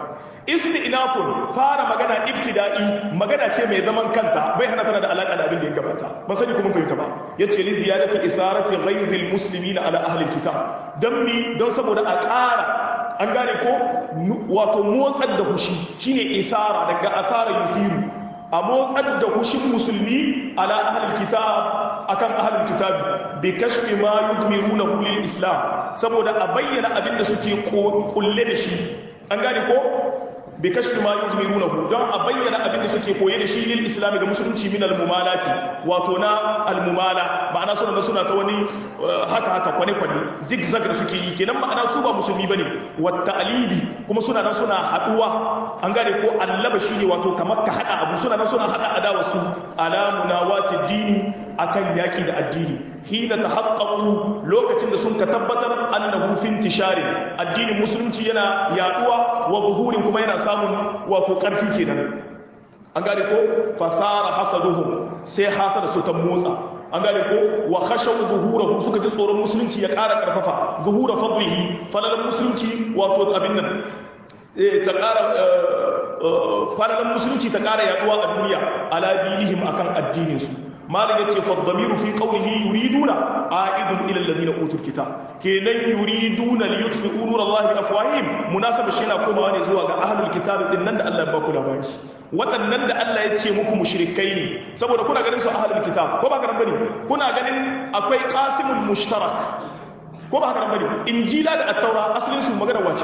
istinafun fara magana ibtida'i magana ce mai zaman kanta bai hana tana da alaka da abin da ya gabata ban sani kuma fahimta ba yace li ziyadati isarati ghayril muslimina ala ahli alkitab dan mi don saboda a ƙara an gane ko wato motsar da hushi shine isara daga asara yufiru a motsar da hushin musulmi ala ahlul kitab akan ahlul kitab bi kashfi ma yudmiruna lil islam saboda a bayyana abin da suke kulle da shi an gane ko bi kashfi ma yudmirunahu don a bayyana abin da suke koye da shi lil islam ga musulunci min al mumalati wato na al mumala ma'ana suna suna ta wani haka haka kwane kwane zigzag da suke yi kenan ma'ana su ba musulmi bane wa ta'libi kuma suna nan suna haduwa an gane ko allaba shine wato kamar ka hada abu suna nan suna hada adawa su ala munawati dini akan yaki da addini hina tahaqqaqu lokacin da sun ka tabbatar annahu fi intishari addinin musulunci yana yaduwa wa buhurin kuma yana samun wato karfi kenan an gane ko fasara hasaduhum sai hasada su ta motsa an gane ko wa khashaw zuhurahu suka ji tsoron musulunci ya ƙara karfafa zuhura fadlihi falalan musulunci wato abin nan ta ƙara kwananan musulunci ta ƙara yaduwa a duniya ala dinihim akan addinin su malam yace fa dhamiru fi qawlihi yuriduna a'idun ila alladhina utul kitab kenan yuriduna li yutfi'u nur Allah bi afwahihim munasaba shi yana komawa ne zuwa ga ahlul kitab din nan da Allah ya ba ku labari waɗannan da Allah ya ce muku mushrikai ne saboda kuna ganin su ahlul kitab ko ba ka bane kuna ganin akwai qasimul mushtarak ko ba haka nan bane injila da at-taura asalin su magana wace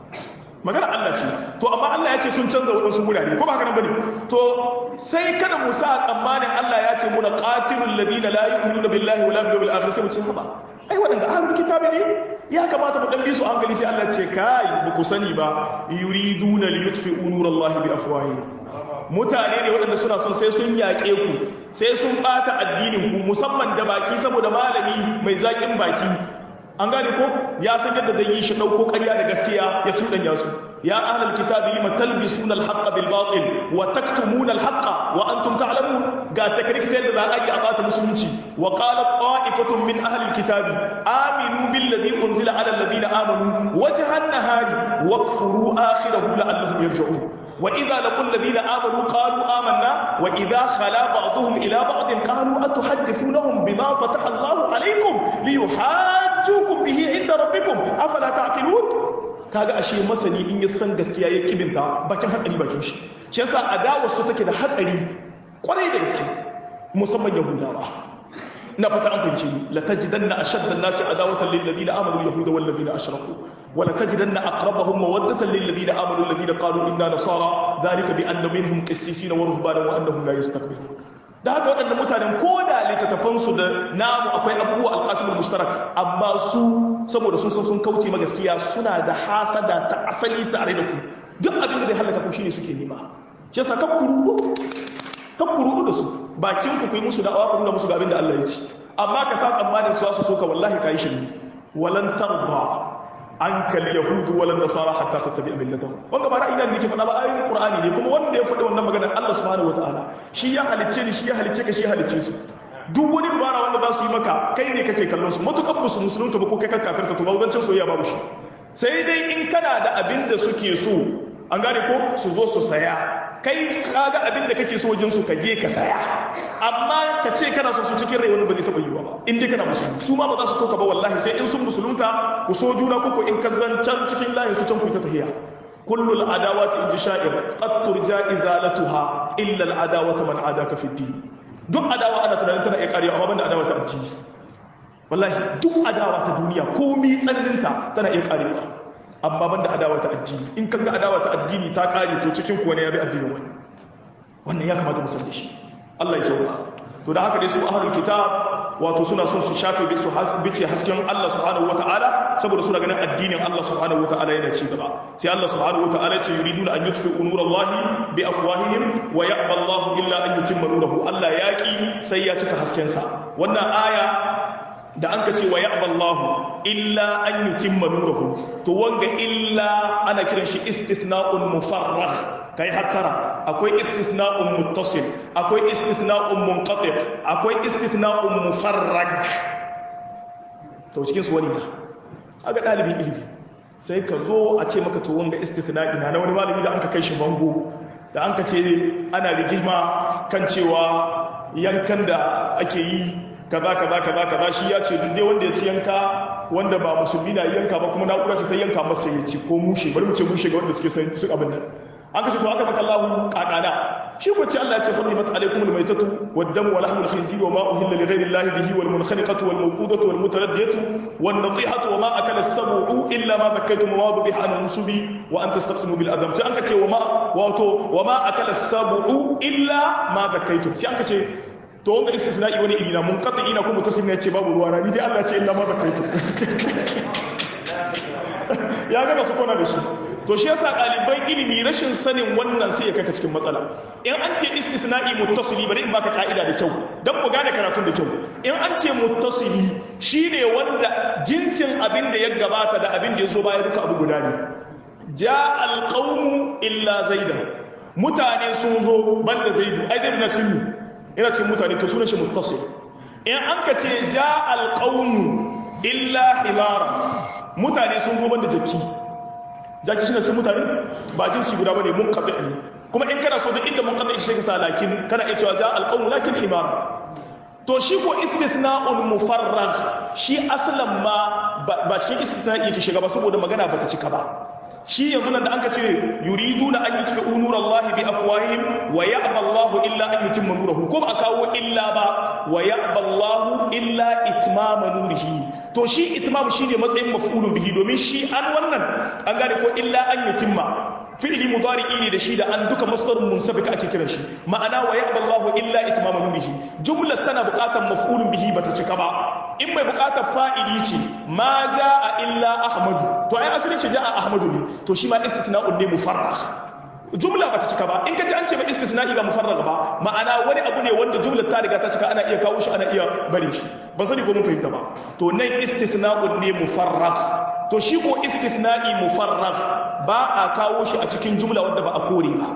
magana Allah ce to amma Allah ya ce sun canza waɗansu wurare ko ba haka nan bane to sai kada mu sa tsammanin Allah ya ce muna qatilul ladina la yu'minuna billahi wala bil yawmil akhir sai mu ce haba ai waɗanda ahlul kitabi ne ya kamata mu dan bi su hankali sai Allah ce kai ba ku sani ba yuriduna liyutfi'u nurallahi bi afwahihim mutane ne waɗanda suna son sai sun yaƙe ku sai sun ɓata addinin ku musamman da baki saboda malami mai zaƙin baki an gane ko ya san yadda zai yi shi ɗauko ƙarya da gaskiya ya cuɗanya su ya ahlal kitabi lima talbisuna al-haqqa bil batil wa taktumuna al-haqqa wa antum ta'lamun ga takrikta yadda za a yi a ɓata musulunci wa qalat ta'ifatun min ahli al-kitabi aminu billadhi unzila ala alladhina amanu wajha an-nahari wakfuru akhirahu la'allahum yarji'un وإذا لقوا الذين آمنوا قالوا آمنا وإذا خلا بعضهم إلى بعض قالوا أتحدثونهم بما فتح الله عليكم ليحاجوكم به عند ربكم أفلا تعقلون kaga ashe masani in ya san gaskiya ya kibinta bakin hatsari bakin shi shi yasa adawar su take da hatsari kwarai da gaske musamman yahudawa na fata an fahimci ni la tajidanna ashadda an-nasi adawatan lil ladina amanu yahuda wal ladina ashraku wa la tajidanna aqrabahum mawaddatan lil ladina amanu alladina qalu inna nasara dhalika bi anna minhum qissisina wa ruhbanan wa annahum la yastakbirun da haka waɗannan mutanen ko da littattafan su da namu akwai abubuwa alqasimul mushtarak amma su saboda sun san sun kauce ma gaskiya suna da hasada ta asali tare da ku duk abin da zai halaka ku shine suke nema shi yasa kakkuru kakkuru da su bakin ku kuyi musu da'awa ku nuna musu ga abin da Allah ya ci amma ka sa tsammanin su su soka wallahi kai shirmi walan tarda ankal yahudu walan nasara hatta tattabi millatahum wanda ba ra'ayi ne nake faɗa ba ayoyin qur'ani ne kuma wanda ya faɗi wannan maganar Allah subhanahu wataala shi ya halicce ni shi ya halicce ka shi ya halicce su duk wani dubara wanda za su yi maka kai ne kake kallon su matukan musu musulunta ba ko kai kakkafarta to ba wancan soyayya babu shi sai dai in kana da abin da suke so an gane ko su zo su saya kai kaga abin da kake so wajen su ka je ka saya amma ka ce kana so su cikin rai wani ba zai taba yiwa ba in dai kana musulmi su ma ba za su so ka ba wallahi sai in sun musulunta ku so juna ko ko in ka zancan cikin layin su can ku ta tahiya kullu al adawati in sha'ir qad turja izalatuha illa al adawatu man adaka fi din duk adawa ana tunanin tana iya kariya amma banda adawa ta addini wallahi duk adawa ta duniya komi tsananinta tana iya karewa amma banda adawa ta addini in kan ga adawa ta addini ta kare to cikin ku wani ya bi addinin wani wannan ya kamata mu san da shi Allah ya kyauta to da haka dai su ahlul kitab wato suna son su shafe bi su bice hasken Allah subhanahu wataala saboda suna ganin addinin Allah subhanahu wataala yana ci gaba sai Allah subhanahu wataala ya ce yuriduna an yutfi'u nurallahi bi afwahihim wa ya'ba Allah illa an yutimma nurahu Allah yaki sai ya cika hasken sa wannan aya da an ka ce wa ya'ballahu illa an yutimma nurahu to wanga illa ana kiran shi istithna'un mufarragh kai hattara akwai istithna'un muttasil akwai istithna'un munqati akwai istithna'un mufarrag to cikin su wani na aga dalibin ilimi sai ka zo a ce maka to wanga istithna'i na wani malami da an ka kai shi bango da an ka ce ana rigima kan cewa yankan da ake yi kaza kaza kaza kaza shi ya ce duk dai wanda ya ci yanka wanda ba musulmi na yanka ba kuma na'ura ce ta yanka masa ya ci ko mushe bari mu ce mushe ga wanda suke san su abin nan an kace to aka maka Allahu kakana shi ko ce Allah ya ce hurrimat alaykum almaytatu wad-damu wa lahmul khinzir wa ma uhilla li ghayri Allah bihi wal munkhaniqatu wal mawqudatu wal mutaraddiyatu wan natihatu wa ma akala as-sab'u illa ma dhakkaytum wa dhubiha an nusubi wa an tastaqsimu bil adam sai an kace wa ma wato wa ma akala as-sab'u illa ma dhakkaytum sai an kace to wanga istisna'i wani iri na mun qati ina kuma tasim ne ce babu ruwa na ni dai Allah ce illa ma zakaitu ya ga su kona da shi to shi yasa ɗaliban ilimi rashin sanin wannan sai ya kai ka cikin matsala in an ce istisna'i muttasili bari in baka ka'ida da kyau dan mu gane karatun da kyau in an ce muttasili shine wanda jinsin abin da ya gabata da abin da ya zo baya duka abu guda ne ja alqawmu illa zaidan mutane sun zo banda zaidu ai zaidu na cikin ina cikin mutane to sunan shi muttasil in an ka ce ja alqawmu illa himara mutane sun zo banda jaki jaki shi na cikin mutane ba jinsi guda bane mun kaɗe ne kuma in kana so duk inda mun kaɗe shi ka sa lakin kana iya cewa za alƙawmu lakin himar to shi ko istisna'ul mufarrag shi aslan ma ba cikin istisna'i yake shiga ba saboda magana bata cika ba shi yanzu nan da anka ce yuriduna an yutfi'u nurallahi bi afwahihim wa ya'ba Allahu illa an yutimma nurahu ko ba kawo illa ba wa ya'ba Allahu illa itmama nurihi to shi itmam shine matsayin maf'ulun bihi domin shi an wannan an gane ko illa an yutimma fi'li mudari'i ne da shi da an duka masdarun munsabik ake kiran shi ma'ana wa ya'ba Allahu illa itmama nurihi jumlar tana buƙatar maf'ulun bihi bata cika ba in mai buƙatar fa'ili ce ma jaa illa ahmadu to ai asali ce jaa ahmadu ne to shi ma istisna'un ne mufarragh jumla bata cika ba in kaji an ce ba istisna'i ba mufarragh ba ma'ana wani abu ne wanda jumlar ta riga ta cika ana iya kawo shi ana iya bare shi ba sani ko mun fahimta ba to nan istisna'un ne mufarragh to shi ko istisna'i mufarragh ba a kawo shi a cikin jumla wanda ba a kore ba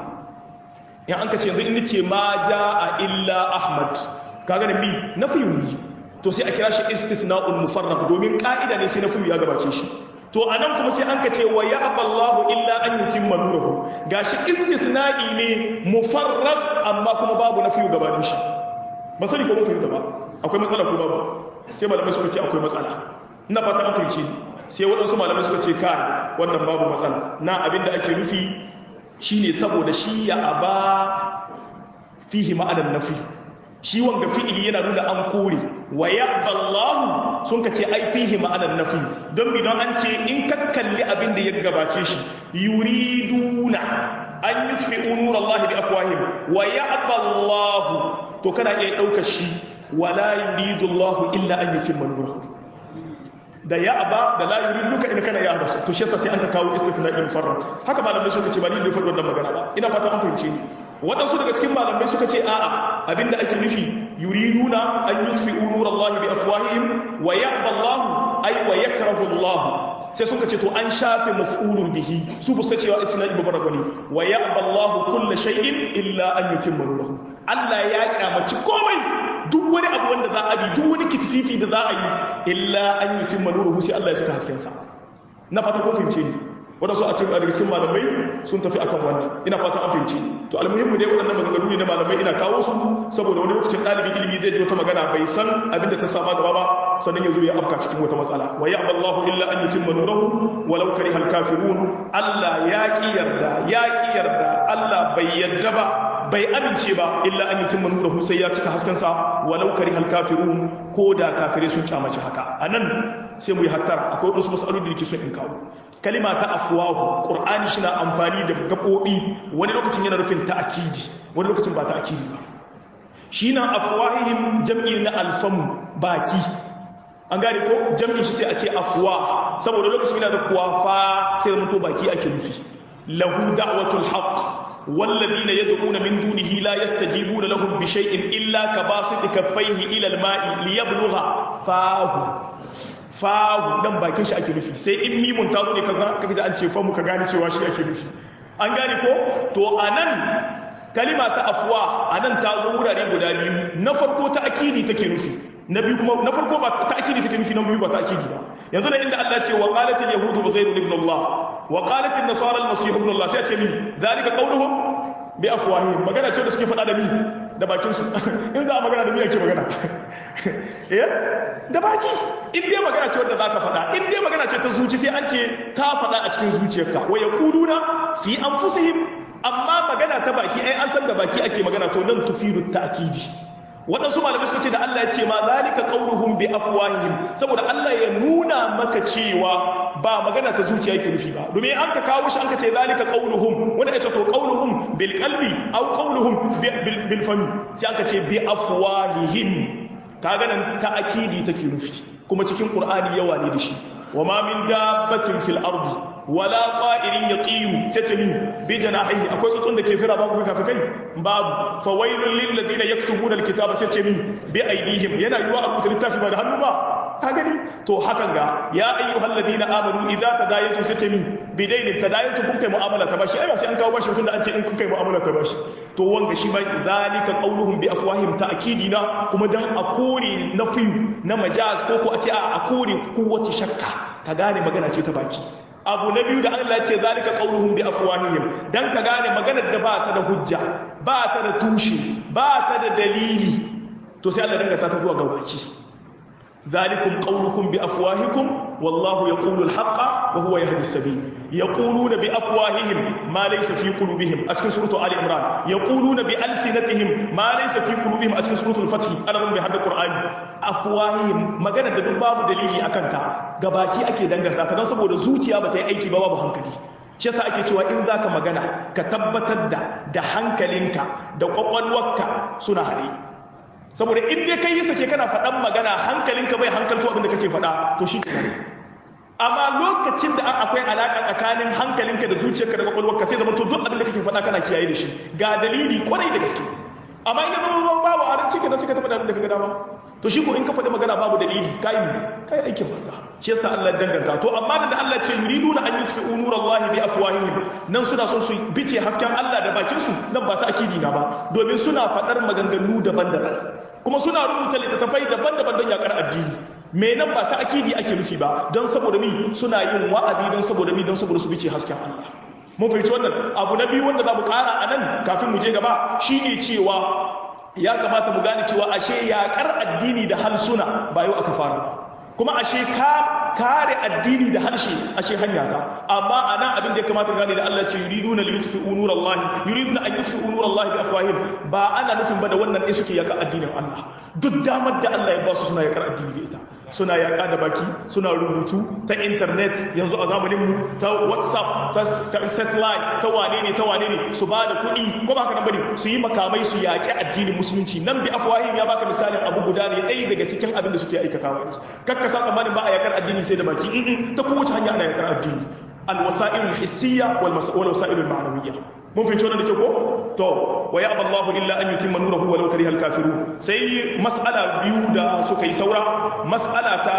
in an ka ce yanzu in ce ma jaa illa ahmad kaga da mi nafiyu ne to sai a kira shi istithna'ul mufarraq domin ka'ida ne sai nafiyu ya gabace shi to anan kuma sai an ka ce wa ya'ballahu illa an yutimma nuruhu gashi istithna'i ne mufarraq amma kuma babu nafiyu gabanin shi ba sani ko mun fahimta ba akwai matsala ko babu sai malamai suka ce akwai matsala ina fata an fahimci sai waɗansu malamai suka ce kai wannan babu matsala na abinda ake nufi shine saboda shi ya aba fihi ma'anan nafi shi wanga fi'ili yana nuna an kore wa ya'ballahu sun ka ce ai fihi ma'anan nafi don bi don an ce in ka kalli abin da ya gabace shi yuriduna an yutfi'u nurallahi bi afwahim wa ya'ballahu to kana iya daukar shi wala yuridu Allahu illa an yutimma nurahu da ya aba da la yurid duka in kana ya aba to shi yasa sai an ka kawo istithna'in farra haka malamai suka ce ba ni da faɗi wannan magana ba ina fata an fahimce ni waɗansu daga cikin malamai suka ce a'a abinda ake nufi yuriduna an yutfi'u nurallahi bi afwahihim wa ya'ba Allahu ay wa yakrahu Allah sai suka ce to an shafe maf'ulun bihi su bu cewa isna ibu faragani wa ya'ba Allahu kullu shay'in illa an yutimma nurahu Allah ya kyamaci komai duk wani abu wanda za a bi duk wani kitififi da za a yi illa an yutimma nuruhu sai Allah ya cika hasken sa na fata ko fahimce ni waɗansu a cikin daga cikin malamai sun tafi akan wannan ina fata an fahimci to almuhimmu dai waɗannan maganganu ne na malamai ina kawo su saboda wani lokacin ɗalibin ilimi zai ji wata magana bai san abin da ta sama gaba ba sannan ya zo ya afka cikin wata matsala wa ya'ba Allahu illa an yutimma nurahu walau kariha al-kafirun Allah ya ki yarda ya ki yarda Allah bai yarda ba bai amince ba illa an yutimma nurahu sai ya cika hasken sa walau kariha al-kafirun ko da kafirai sun kyamace haka anan sai mu yi hattara akwai wasu masaloli da nake so in kawo kalima ta afwahu qur'ani shi na amfani da gabobi wani lokacin yana nufin ta'kidi wani lokacin ba ta'kidi ba shi na afwahihim jam'i na alfamu baki an gane ko jam'in shi sai a ce afwa saboda lokacin yana da kuwafa sai mutu baki ake nufi lahu da'watul haqq والذين يدعون من دونه لا يستجيبون لهم بشيء إلا كباسط كفيه إلى الماء ليبلغ فاه fahu dan bakin shi ake nufi sai in mimun ta zo ne kaza kaga da an ce famu ka gane cewa shi ake nufi an gane ko to anan kalima ta afwa anan ta zo wurare guda biyu na farko ta akidi take nufi na biyu kuma na farko ba ta akidi take nufi na biyu ba ta akidi ba yanzu da inda Allah ce wa qalatil yahudu uzair ibn Allah wa qalatil nasara al-masih ibn Allah sai a ce mi zalika qawluhum bi afwahihim magana ce da suke faɗa da mi da bakin su in za a magana da mi ake magana eh da baki in dai magana ce wanda zaka faɗa in dai magana ce ta zuci sai an ce ka faɗa a cikin zuciyarka wa yaquluna fi anfusihim amma magana ta baki ai an san da baki ake magana to nan tufidu ta'kidi waɗansu malamai suka ce da Allah ya ce ma zalika qauluhum bi afwahihim saboda Allah ya nuna maka cewa ba magana ta zuciya yake nufi ba domin an ka kawo shi an ka ce zalika qauluhum wanda ya ce to qauluhum bil qalbi aw qauluhum bil fami sai an ka ce bi afwahihim kaga nan ta akidi take nufi kuma cikin qur'ani yawa ne da shi wa ma min dabbatin fil ardi wala qa'irin yaqiyu sai ce ni bi janahihi akwai tsuntsun da ke fira babu kai kafi kai babu fa wailul lil ladina yaktubuna alkitaba sai ce ni bi aidihim yana yiwa a rubuta littafi ba da hannu ba ka gani to hakan ga ya ayyuhal ladina amanu idza tadayantum sai ce ni bi dainin tadayantum kun kai mu'amala ta bashi ai ba sai an kawo bashi mutum da an ce in kun kai mu'amala ta bashi to wanga shi bai zalika qauluhum bi afwahim ta'kidina kuma dan a kore na fiyu na majaz ko ko a ce a kore kowace shakka ka gane magana ce ta baki abu na biyu da Allah ya ce zalika qauluhum bi afwahihim dan ka gane maganar da ba ta da hujja ba ta da tushe ba ta da dalili to sai Allah dangata ta zuwa ga baki zalikum qaulukum bi afwahikum wallahu yaqulu al-haqqa wa huwa yahdi as-sabil yaquluna bi afwahihim ma laysa fi qulubihim a cikin suratu ali imran yaquluna bi alsinatihim ma laysa fi qulubihim a cikin suratul fath ana mun bi hadda qur'ani afwahihim magana da duk babu dalili akan ta gabaki ake danganta ta don saboda zuciya ba ta yi aiki ba babu hankali shi yasa ake cewa in zaka magana ka tabbatar da da hankalinka da kwakwalwarka suna haɗe saboda in dai kai yi sake kana faɗan magana hankalinka bai hankalto abin da kake faɗa to shi kenan amma lokacin da akwai alaƙa tsakanin hankalinka da zuciyarka da kwakwalwarka sai zama to duk abin da kake faɗa kana kiyaye da shi ga dalili kwarai da gaske amma idan zama babu a shi kenan sai ka taɓa abin da ka ga dama to shi ko in ka faɗi magana babu dalili kai ne kai aikin banza shi yasa Allah danganta to amma da Allah ce yuriduna an yutfi'u nurallahi bi afwahihim nan suna son su bice hasken Allah da bakin su nan ba ta akidi na ba domin suna faɗar maganganu daban-daban kuma suna rubuta littattafai daban-daban don yakar addini me nan ba ta akidi ake nufi ba don saboda mi suna yin wa'adi don saboda mi don saboda su bice hasken Allah mun fahimci wannan abu na biyu wanda za mu ƙara a nan kafin mu je gaba shine cewa ya kamata mu gane cewa ashe yaƙar addini da halsuna ba yau aka fara kuma ashe ka kare addini da harshe ashe hanya ta amma ana abin da ya kamata gane da Allah ce yuriduna liyutfi'u nurallahi yuriduna an yutfi'u nurallahi bi afwahim ba ana nufin ba da wannan dai suke yaƙar addinin Allah duk damar da Allah ya ba su suna yaƙar addini da ita suna yaƙa da baki suna rubutu ta intanet yanzu a zamaninmu ta whatsapp ta satellite ta wane ne ta wane ne su ba da kuɗi ko ba ka nan bane su yi makamai su yaƙi addinin musulunci nan bi afwahim ya baka misalin abu guda ne ɗaya daga cikin abin da suke aikatawa yanzu kakka sa tsammanin ba a yaƙar addini sai da baki in ta kowace hanya ana yaƙar addini alwasa'il hissiyya wal wasa'il ma'nawiyya mun fahimci wannan da ke ko to wa ya aballahu illa an yutimma nurahu walau karihal kafirun sai mas'ala biyu da suka yi saura mas'ala ta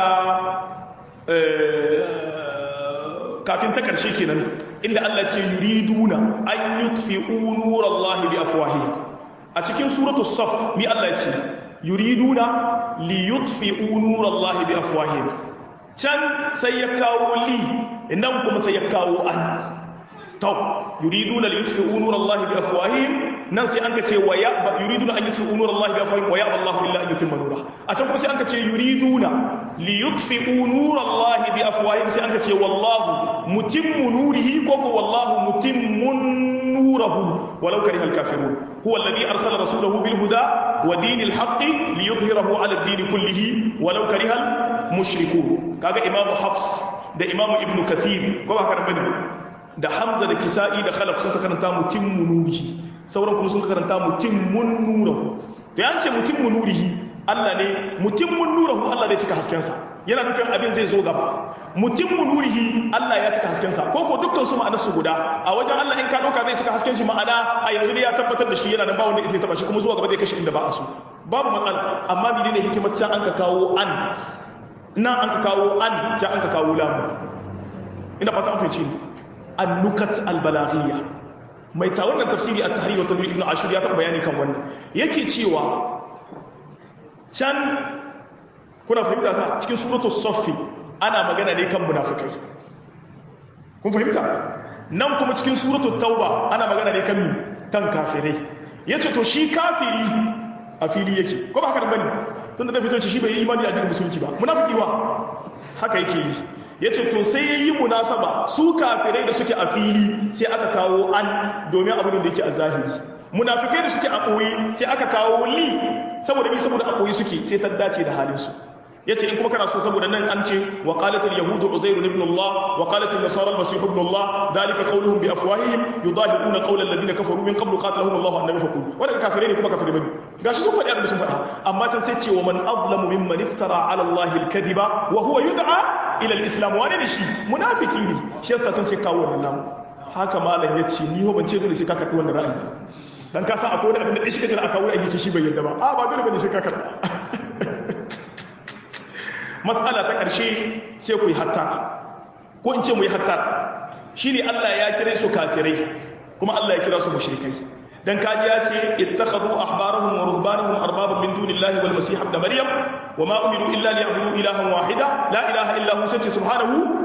kafin ta karshe kenan inda Allah ce yuriduna an yutfi'u nurallahi bi afwahihim a cikin suratul saf mi Allah ya ce yuriduna li yutfi'u nurallahi bi afwahihim can sai ya kawo li nan kuma sai ya kawo an to yuriduna li yutfi'u nurallahi bi afwahihim nan sai anka ce wa ya yuriduna an yutfi'u nurallahi bi afwahihim wa ya'ba Allahu illa an yutimma nura a can kuma sai anka ce yuriduna li yutfi'u nurallahi bi afwahihim sai anka ce wallahu mutimmu nurihi ko ko wallahu mutimmun nurahu walau karihal kafirun huwa alladhi arsala rasulahu bil huda wa dinil haqqi liyudhhirahu ala ad-din kullihi walau karihal mushrikun kaga imamu hafs da imamu ibnu kathir ko ba haka bane da hamza da kisa'i da khalaf sun karanta mutum munurihi sauran kuma sun karanta mutum mun nurahu da yance mutum munurihi Allah ne mutum mun nurahu Allah zai cika haskensa yana nufin abin zai zo gaba mutum munurihi Allah ya cika haskensa ko ko dukkan su ma'anar su guda a wajen Allah in ka dauka zai cika hasken shi ma'ana a yanzu ne ya tabbatar da shi yana da ba wanda zai taba shi kuma zuwa gaba zai kashe inda ba a so babu matsala amma menene hikimar can an ka kawo an nan an ka kawo an can an ka kawo lamu ina fata an fahimci ni annukat albalaghiyya mai ta wannan tafsiri a tahrir wa tanwir ibn ashur ya taɓa bayani kan wannan yake cewa can kuna fahimta ta cikin suratu saffi ana magana ne kan munafikai kun fahimta nan kuma cikin suratu tauba ana magana ne kan mi kan kafirai yace to shi kafiri a fili yake ko ba haka da bane tunda da fito shi bai yi imani a addinin musulunci ba munafiki wa haka yake yi ya ce to sai ya yi munasaba su kafirai da suke a fili sai aka kawo an domin abin da yake a zahiri munafikai da suke a ɓoye sai aka kawo li saboda bi saboda a ɓoye suke sai ta dace da halinsu ya ce in kuma kana so saboda nan an ce wa qalatul yahudu uzairu ibn Allah wa qalatul nasara al-masih ibn Allah dalika qawluhum bi afwahihim yudahiquna qawla alladhina kafaru min qablu qatalahum Allah annabi faqul wannan kafirai ne kuma kafirai bane gashi sun faɗi abin sun faɗa amma can sai ce wa man azlamu mimman iftara ala Allah al-kadhiba wa huwa yud'a ila al-islam wane ne shi munafiki ne shi yasa sun sai kawo wannan namu haka malam ya ce ni ho ban ce dole sai ka karɓi wannan ra'ayi dan ka san akwai wani abin da shi kaje aka wuri ake shi bai yarda ba a ba dole bane sai ka karɓa mas'ala ta ƙarshe sai ku yi hatta ko in ce mu yi hatta shine Allah ya kire su kafirai kuma Allah ya kira su mushrikai dan kaji ya ce ittakhadhu ahbarahum wa ruhbanahum arbaban min dunillahi wal masih ibn maryam wama umiru illa liya'budu ilahan wahida la ilaha illa hu sai subhanahu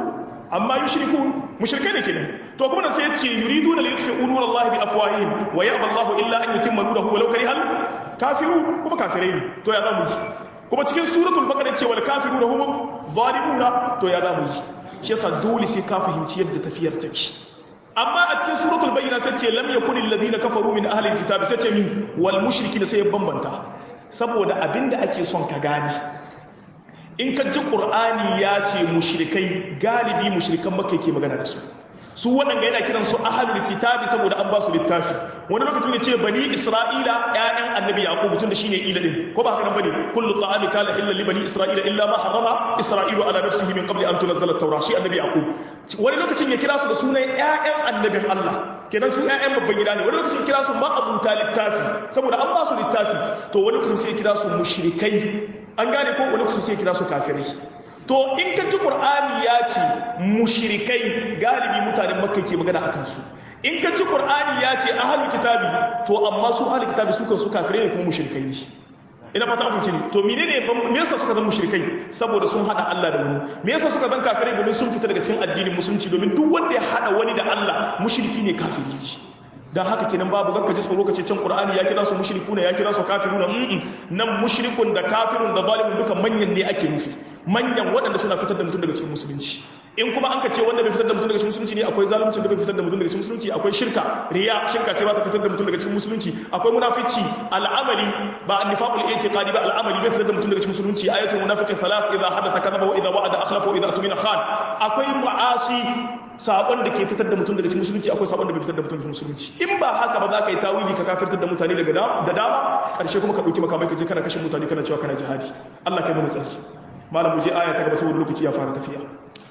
amma yushrikun mushrikai ne kenan to kuma da sai ya ce yuriduna li yutfi'u nurallahi bi afwahihim wa ya'ba Allahu illa an yutimma nurahu walau karihal kafirun kuma kafirai ne to ya zamu yi kuma cikin suratul baqara ce wal kafiruna hum zalimuna to ya zamu yi shi yasa dole sai ka fahimci yadda tafiyar take amma a cikin suratul bayyina sai ce lam yakunil ladina kafaru min ahli alkitab sai ce mi wal mushrikina sai ya bambanta saboda abinda ake son ka gani in ka ji qur'ani ya ce mushrikai galibi mushrikan makka ke magana da su su waɗanda yana kiran su ahalul kitabi saboda an ba su littafi wani lokacin ya ce bani isra'ila ƴaƴan annabi yaqub tun da shine ila din ko ba haka nan bane kullu ta'ami kana illa li bani isra'ila illa ma harrama isra'ilu ala nafsihi min qabli an tunzala at-taura shi annabi yaqub wani lokacin ya kira su da sunan ƴaƴan annabin Allah kenan su ƴaƴan babban gida ne wani lokacin ya kira su ma abuta littafi saboda an ba su littafi to wani lokacin sai ya kira su mushrikai an gane ko wani lokacin sai ya kira su kafirai to in ka ji qur'ani ya ce mushrikai galibi mutanen makka ke magana akan su in ka ji qur'ani ya ce ahlul kitabi to amma su ahlul kitabi su kan su kafirai ne kuma mushrikai ne ina fata an fahimci ne to menene me yasa suka zama mushrikai saboda sun hada Allah da wani me yasa suka zama kafirai domin sun fita daga cikin addinin musulunci domin duk wanda ya hada wani da Allah mushriki ne kafiri ne dan haka kenan babu gakka ji tsoro kace can Qur'ani ya kira su mushrikuna ya kira su kafiruna nan mushrikun da kafirun da zalimun duka manyan ne ake nufi manyan waɗanda suna fitar da mutum daga cikin musulunci in kuma an ka ce wanda bai fitar da mutum daga cikin musulunci ne akwai zaluncin da bai fitar da mutum daga cikin musulunci akwai shirka riya shirka ce ba ta fitar da mutum daga cikin musulunci akwai munafici al'amali ba annifaqul i'tiqadi ba al'amali bai fitar da mutum daga cikin musulunci ayatul munafiqi thalath idha hadatha kadhaba wa idha wa'ada akhlafa wa idha atumina khan akwai ma'asi sabon da ke fitar da mutum daga cikin musulunci akwai sabon da bai fitar da mutum daga musulunci in ba haka ba za ka yi tawili ka kafirtar da mutane daga da dama karshe kuma ka dauki makamai ka je kana kashe mutane kana cewa kana jihadi Allah kai mana tsarki malam mu je aya ta gaba saboda lokaci ya fara tafiya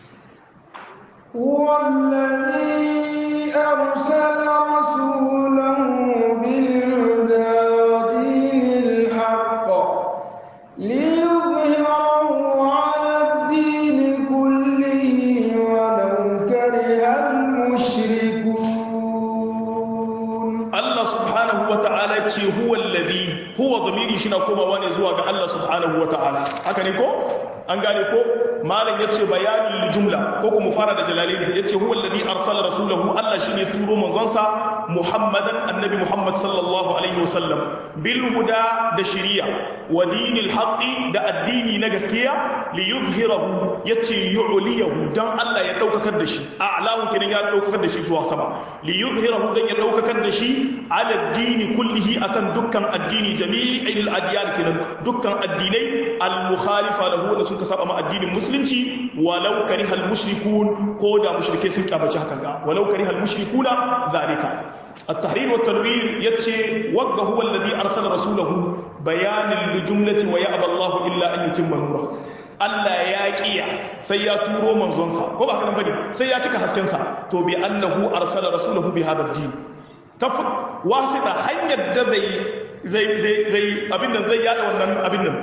والذي أرسل رسوله بالهدى ودين الحق ليظهره على الدين كله ولو كره المشركون Allah subhanahu wa ta'ala ce huwa alladhi huwa dhamiri shi na komawa ne zuwa ga Allah subhanahu wa ta'ala haka ne ko an gane ko malam yace bayanul jumla ko kuma fara da jalalaini yace huwa alladhi arsala rasulahu Allah shine turo manzonsa Muhammadan annabi Muhammad sallallahu alaihi wasallam bil huda da shari'a wa dinil haqqi da addini na gaskiya li yuzhirahu yace yu'liyahu dan Allah ya daukakar da shi a'lahu kinan ya daukakar da shi zuwa sama li yuzhirahu dan ya daukakar da shi ala dini kullihi akan dukkan addini jami'il adyan kinan dukkan addinai al mukhalifa lahu da suka saba ma addinin musulunci walau karihal mushrikun ko da mushrike sun kyabaci hakan ga walau karihal mushrikuna zalika التحرير والتنوير يتشي وقه هو الذي أرسل رسوله بيان لجملة ويأبى الله إلا أن يتم نوره Allah ya kiya sai ya turo manzonsa ko ba haka bane sai ya cika haskensa to bi annahu arsala rasulahu bi hadha ad-din ta wasita hanyar da zai zai zai zai abin nan zai yada wannan abin nan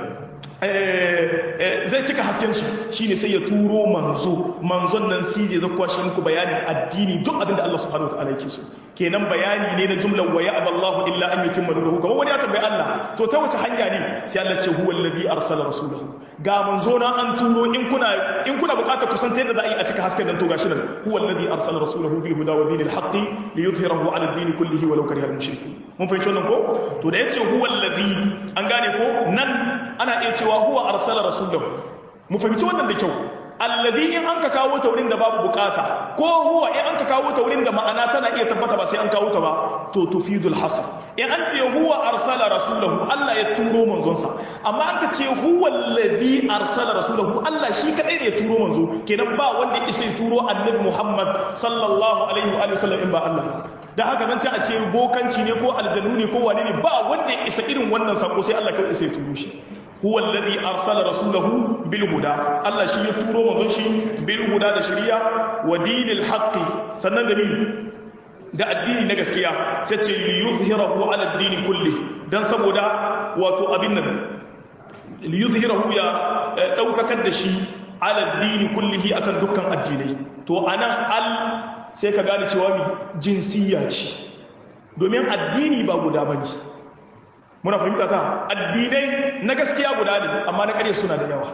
zai cika hasken shi shine sai ya turo manzo manzon nan shi zai zakwa shi muku bayanin addini duk abin da Allah subhanahu wataala yake so kenan bayani ne na jumlar wa ya'ba Allahu illa an yutimma nuruhu kamar wani ya tambayi Allah to ta wace hanya ne sai Allah ce huwa alladhi arsala rasulahu ga manzo na an turo in kuna in kuna bukatar kusan ta yadda za a yi a cika hasken nan to gashi nan huwa alladhi arsala rasulahu bil huda wa dinil haqqi liyudhhirahu ala ad-din kullihi walau karihal mushrikun mun fahimci wannan ko to da yace huwa alladhi an gane ko nan ana iya cewa huwa arsala rasulahu mu fahimci wannan da kyau alladhi in an ka kawo ta wurin da babu bukata ko huwa in an ka kawo ta wurin da ma'ana tana iya tabbata ba sai an kawo ta ba to tufidul hasr in an ce huwa arsala rasulahu Allah ya turo manzonsa amma an ka ce huwa alladhi arsala rasulahu Allah shi kadai ne ya turo manzo kenan ba wanda ya isa ya turo annabi Muhammad sallallahu alaihi wa sallam in ba Allah da haka nan sai a ce bokanci ne ko aljannu ne ko wane ne ba wanda ya isa irin wannan sako sai Allah kawai isa ya turo shi huwa alladhi arsala rasulahu bil huda Allah shi ya turo manzon shi bil huda da shari'a wa dinil haqqi sannan da ni da addini na gaskiya sai ce li yuzhirahu ala addini kulli dan saboda wato abin nan li yuzhirahu ya daukakar da shi ala addini kullihi akan dukkan addinai to anan al sai ka gane cewa mi jinsiyya ce domin addini ba guda bane muna fahimta ta addinai na gaskiya guda ne amma na ƙarya suna da yawa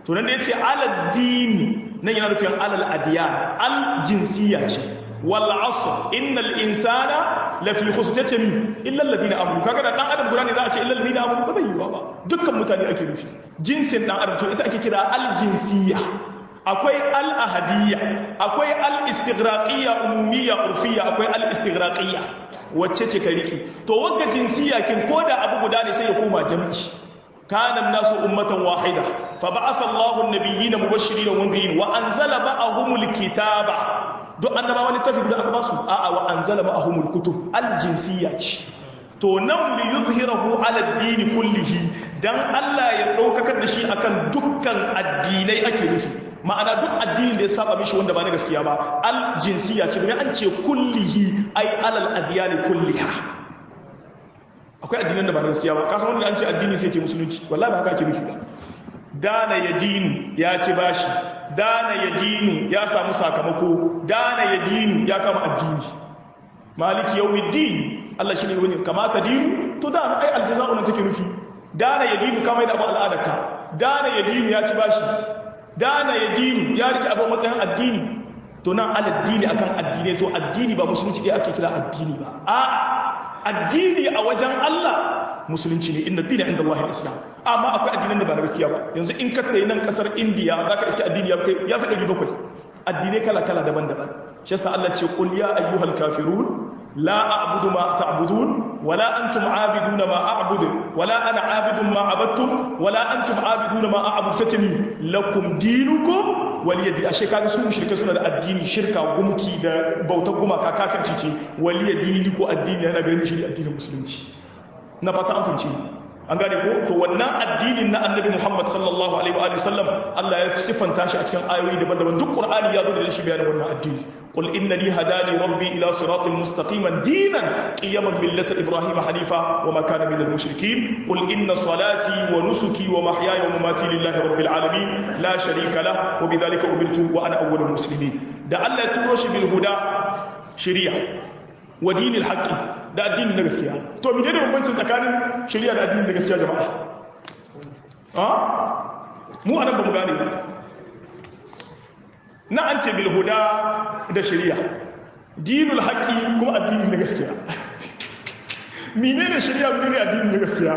to nan da yace alal dini nan yana nufin alal adiyan al jinsiyya ce wal asr innal insana lafi khusr yace mi illa alladhina amanu kaga da dan adam guda ne za a ce illa alladhina amanu ba zai yi ba dukkan mutane ake nufi jinsin dan adam to ita ake kira al jinsiyya akwai al ahadiyya akwai al istighraqiyya umumiyya urfiyya akwai al istighraqiyya wacce ce ka riki to wagga jinsiyya kin koda abu guda ne sai ya koma jami'i kana nasu ummatan wahida fa ba'atha Allahu an-nabiyyina mubashirin wa mundirin wa anzala ma'ahumul kitaba duk annabawa littafi guda aka basu a'a wa anzala ma'ahumul kutub al-jinsiyya ce to nan li yuzhirahu ala ad-din kullihi dan Allah ya daukakar da shi akan dukkan addinai ake nufi ma'ana duk addinin da ya saba mishi wanda ba na gaskiya ba al-jinsiyya ce domin an ce kullihi ai alal adyani kulliha akwai addinan da ba na gaskiya ba kasan wanda an ce addini sai ce musulunci wallahi ba haka ake nufi ba dana ya dinu ya ci bashi dana ya dinu ya samu sakamako dana ya dinu ya kama addini maliki yawmiddin Allah shine wani kamata dinu to dana ai aljaza'u nan take nufi dana ya dinu kama da abu al'adarka dana ya dinu ya ci bashi dana ya dinu ya rike abu matsayin addini to nan aladdini akan addini to addini ba musulunci ɗaya ake kira addini ba a addini a wajen Allah musulunci ne inna dina inda Allah islam amma akwai addinan da ba na gaskiya ba yanzu in ka tayi nan kasar India zaka iske addini ya kai ya fi 700 addinai kala kala daban-daban shi yasa Allah ce qul ya ayyuhal kafirun la a'budu ma ta'budun wala antum a'biduna ma a'budu wala ana a'bidun ma abattum wala antum a'biduna ma a'budu satami lakum dinukum waliyadi ashe kaga su mushrike suna da addini shirka gumki da bautar gumaka kafirci ce waliyadi ni ko addini yana ganin shi addinin musulunci na fata an fahimci an gane ko to wannan addinin na annabi Muhammad sallallahu alaihi wa sallam Allah ya sifanta shi a cikin ayoyi daban-daban duk Qur'ani ya zo da shi bayanin wannan addini qul innani hadani rabbi ila siratin mustaqiman dinan qiyaman millata ibrahim hanifa wa ma kana minal mushrikeen qul inna salati wa nusuki wa mahyaya wa mamati lillahi rabbil alamin la sharika lah wa bidhalika umirtu wa ana awwalul muslimin da Allah ya turo shi bil huda shari'a wa dinil haqqi da addini na gaskiya to mene ne bambancin tsakanin shari'a da addini na gaskiya jama'a ha mu anan ba mu gane ba na an ce bil huda da shari'a dinul haqqi kuma addini na gaskiya mene ne shari'a mene ne addini na gaskiya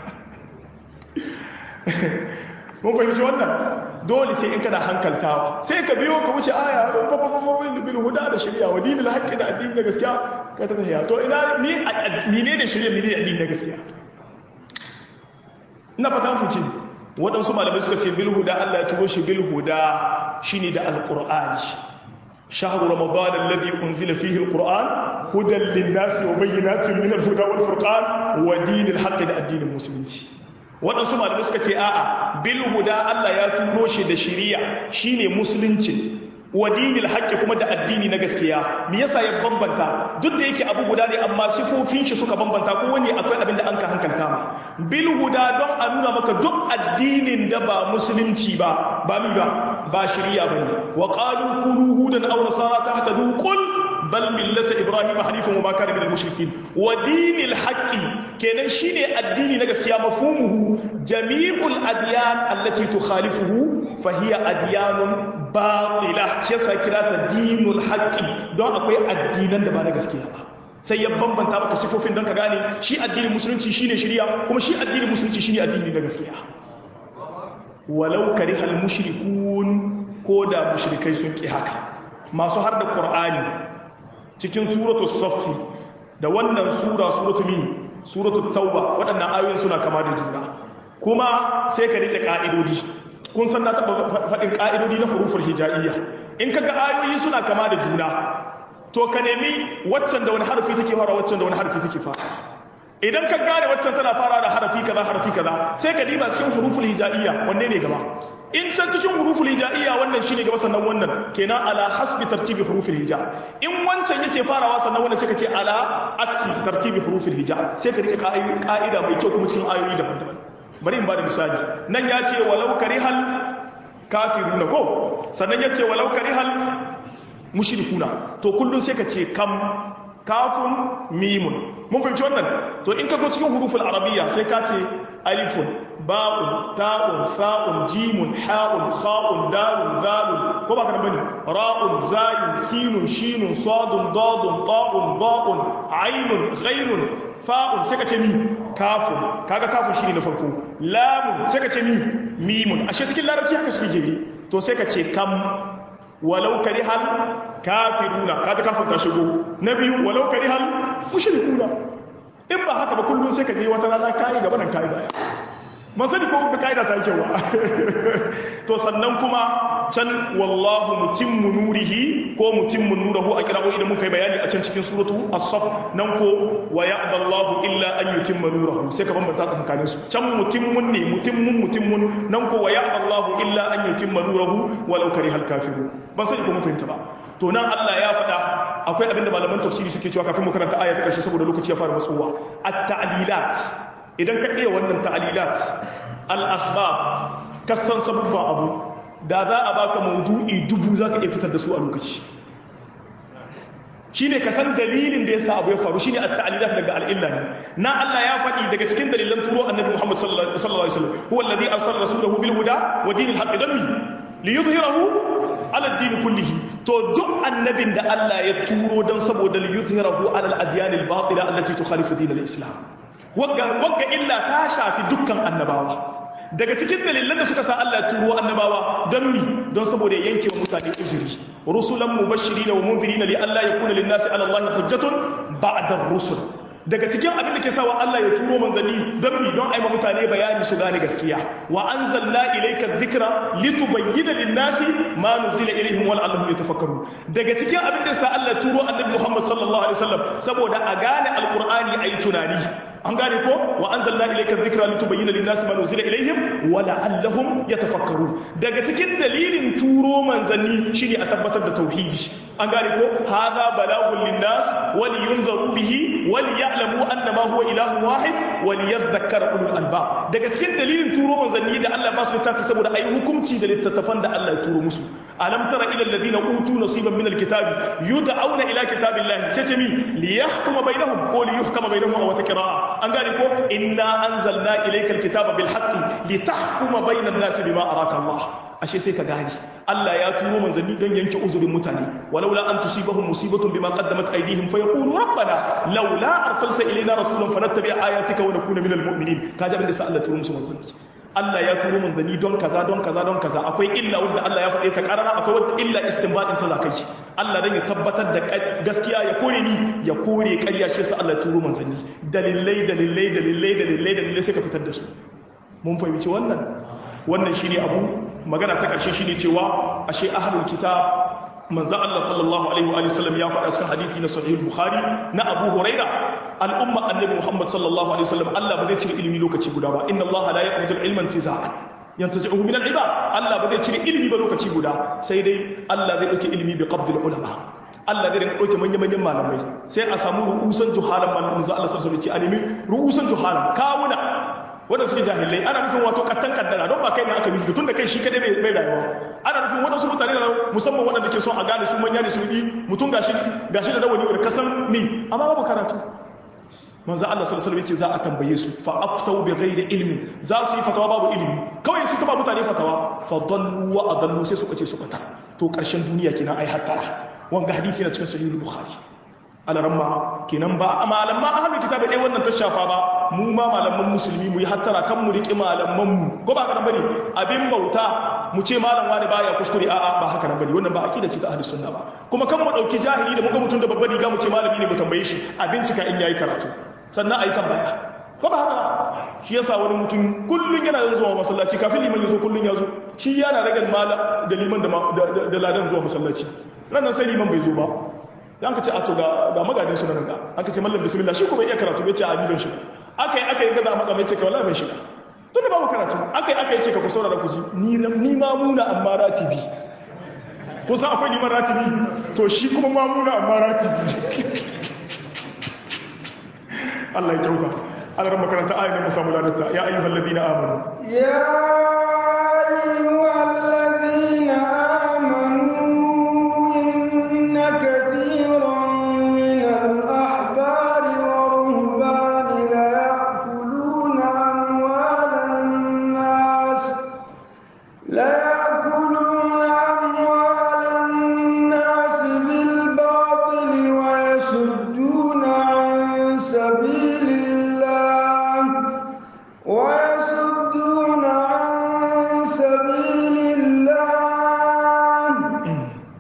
mun fahimci wannan dole sai in kana hankaltawa sai ka biyo ka wuce aya bil huda da shari'a wa dinul haqqi da addini na gaskiya ka ta tafiya to ina ni mine ne shirya mine addini na gaskiya ina fata fice waɗansu malamai suka ce bil huda Allah ya turo shi bil huda shine da alqur'ani shahru ramadan alladhi unzila fihi alquran hudan lin-nasi wa bayyinatin min al-huda wal furqan wa dinil haqqi da addinin musulunci waɗansu malamai suka ce a'a bil huda Allah ya turo shi da shari'a shine musulunci wa dinil haqqi kuma da addini na gaskiya me yasa ya bambanta duk da yake abu guda ne amma sifofin shi suka bambanta ko wani akwai abin da an ka hankalta ma bil huda don a nuna maka duk addinin da ba musulunci ba ba mi ba ba shari'a bane wa qalu kunu hudan aw nasara tahtadu qul bal millata ibrahim hanifan wa ma kana minal mushrikin wa dinil haqqi kenan shine addini na gaskiya mafhumuhu jami'ul adyan allati tukhalifuhu fa hiya adyanun batila shi yasa kira ta dinul haqqi don akwai addinan da ba na gaskiya ba sai ya bambanta maka sifofin don ka gane shi addinin musulunci shine shari'a kuma shi addinin musulunci shine addini na gaskiya walau karihal mushrikun ko da mushrikai sun ki haka masu har da qur'ani cikin suratu saffi da wannan sura suratu mi suratu tauba waɗannan ayoyin suna kama da juna kuma sai ka rike ka'idodi kun san na taɓa faɗin ƙa'idodi na hurufar hija'iyya in kaga ayoyi suna kama da juna to ka nemi waccan da wani harafi take fara waccan da wani harafi take fara idan ka gane waccan tana fara da harafi kaza harafi kaza sai ka diba cikin huruful hija'iyya wanne ne gaba in can cikin huruful hija'iyya wannan shine gaba sannan wannan kenan ala hasbi tartibi huruful hija in wancan yake farawa sannan wannan sai ka ce ala aksi tartibi huruful hija sai ka rike ka'ida mai kyau kuma cikin ayoyi daban-daban bari in ba da misali nan ya ce walau karihal kafiruna ko sannan ya ce walau karihal mushrikuna to kullum sai ka ce kam kafun mimun mun fahimci wannan to in ka go cikin huruful arabiyya sai ka ce alifun ba'un ta'un fa'un jimun ha'un kha'un dalun zalun ko ba kana bane ra'un zayun sinun shinun sadun dadun ta'un dha'un ainun ghainun fa'un sai ka ce mi kafun kaga kafun shine na farko lamun sai ka ce mi mimun ashe cikin larabci haka suke jere to sai ka ce kam walau karihal kafiruna kaga kafin ta shigo na biyu walau karihal mushrikuna in ba haka ba kullum sai ka je wata rana kai gaba nan kai baya man sani ko ka kaida ta kyau to sannan kuma can wallahu mutimmu nurihi ko mutimmu nurahu a kira'o idan muka yi bayani a can cikin suratu as-saf nan ko wa ya'ballahu illa an yutimma nurahu sai ka bambanta tsakanin su can mutimmun ne mutimmun mutimmun nan ko wa ya'ballahu illa an yutimma nurahu walau karihal kafirun ban sani ko mun fahimta ba to nan Allah ya faɗa akwai abinda malaman tafsiri suke cewa kafin mu karanta aya ta ƙarshe saboda lokaci ya fara matsowa at-ta'lilat idan ka iya wannan ta'lilat al-asbab kasan sababba abu da za a baka maudu'i dubu zaka iya fitar da su a lokaci shine ka san dalilin da yasa abu ya faru shine at-ta'lilat daga al-illa ne na Allah ya faɗi daga cikin dalilan turo annabi Muhammad sallallahu alaihi wasallam huwa alladhi arsala rasulahu bil huda wa dinil haqqi dami liyudhhirahu ala dini kullihi to duk annabin da Allah ya turo dan saboda liyudhhirahu ala al-adyan al-batila allati tukhalifu din al-islam wagga wagga illa ta shafi dukkan annabawa daga cikin dalilan da suka sa Allah ya turo annabawa don mi don saboda ya yanke wa mutane uzuri rusulan mubashirin wa munzirin li alla yakuna lin-nasi ala Allah hujjatun ba'da ar-rusul daga cikin abin da ke sawa Allah ya turo manzanni don mi don aima mutane bayani su gane gaskiya wa anzalna ilayka dhikra litubayyana lin-nasi ma nuzila ilayhim wa la'allahum yatafakkarun daga cikin abin da sa Allah ya turo annabi Muhammad sallallahu alaihi wasallam saboda a gane alqur'ani ayi tunani an gane ko wa anzalna ilayka dhikra litubayyana lin-nasi ma nuzila ilayhim wa la'allahum yatafakkarun daga cikin dalilin turo manzanni shine a tabbatar da tauhidi an gane ko hadha balagun lin-nas wa liyunzaru bihi wa liya'lamu annama huwa ilahun wahid wa liyadhakkara ulul albab daga cikin dalilin turo manzanni da Allah ba su littafi saboda ayi hukunci da littattafan da Allah ya turo musu alam tara ila alladhina utu nasiban min alkitabi yud'auna ila kitabillahi sai ce mi liyahkuma bainahum ko liyuhkama bainahum aw wata qira'a an gane ko inna anzalna ilayka alkitaba bil haqqi litahkuma bainan nasi bima araka Allah ashe sai ka gane Allah ya turo manzanni don yanke uzurin mutane walaula an tusibahum musibatun bima qaddamat aydihim fayaqulu rabbana laula arsalta ilayna rasulan fanattabi ayatika wa nakuna minal mu'minin kaji abin da sa Allah turo musu manzanni Allah ya turo manzanni don kaza don kaza don kaza akwai illa wanda Allah ya faɗe ta karara akwai wanda illa istinbadin ta zakai shi Allah dan ya tabbatar da gaskiya ya kore ni ya kore ƙarya shi sa Allah ya turo manzanni dalilai dalilai dalilai dalilai dalilai sai ka fitar da su mun fahimci wannan wannan shine abu magana ta ƙarshe shine cewa ashe ahlul kitab manzo Allah sallallahu alaihi wa sallam ya faɗa cikin hadisi na sahih bukhari na Abu Huraira al'umma annabi Muhammad sallallahu alaihi wa sallam Allah ba zai cire ilimi lokaci guda ba inna Allah la yaqbidu al-ilma intiza'an yantazi'uhu min al-ibad Allah ba zai cire ilimi ba lokaci guda sai dai Allah zai dauke ilimi bi qabd al-ulama Allah zai rinka dauke manyan manyan malamai sai a samu ru'usan juhalan malamin manzo Allah sallallahu alaihi wa sallam ce a nemi ru'usan juhalan kawuna wanda suke jahilai ana nufin wato kattan kaddara don ba kai ne aka nufi tun da kai shi kadai bai rayuwa ana nufin waɗansu mutane da musamman waɗanda ke son a gane su manya ne su yi mutum gashi gashi da rawani wanda kasan mi amma babu karatu manzo Allah sallallahu alaihi wasallam ce za a tambaye su fa aftau bi ghairi ilmin za su yi fatawa babu ilimi kawai su taba mutane fatawa fa dallu wa adallu sai suka ce su bata to karshen duniya kenan ai hattara wanga hadisi na cikin sahih bukhari alaramma kenan ba malaman ahlul kitab dai wannan ta shafa ba mu ma malaman musulmi mu yi hattara kan mu riki malaman mu ko ba kana bane abin bauta mu ce malam wani baya kuskure a'a ba haka nan bane wannan ba aqida ce ta ahlus sunna ba kuma kan mu dauki jahili da muka mutun da babbar riga mu ce malami ne mu tambaye shi a bincika in yayi karatu sannan ayi tambaya ko ba haka shi yasa wani mutum kullun yana zuwa masallaci kafin liman ya zo kullun ya zo shi yana ragal mala da liman da ladan zuwa masallaci ranan sai liman bai zo ba yan ka ce a to ga magadin su nan ga an ka ce mallam bismillah shi kuma iya karatu bai ce a ban shi akai akai gaza matsa mai ce ka wallahi ban shiga tun da babu karatu akai akai ce ka ku saurara ku ji ni ni mamuna amma ratibi ko san akwai liman ratibi to shi kuma mamuna amma ratibi Allah ya kyauta Allah ran makaranta ayin mu samu ladarta ya ayyuhal ladina amanu ya ayyuhal ladina amanu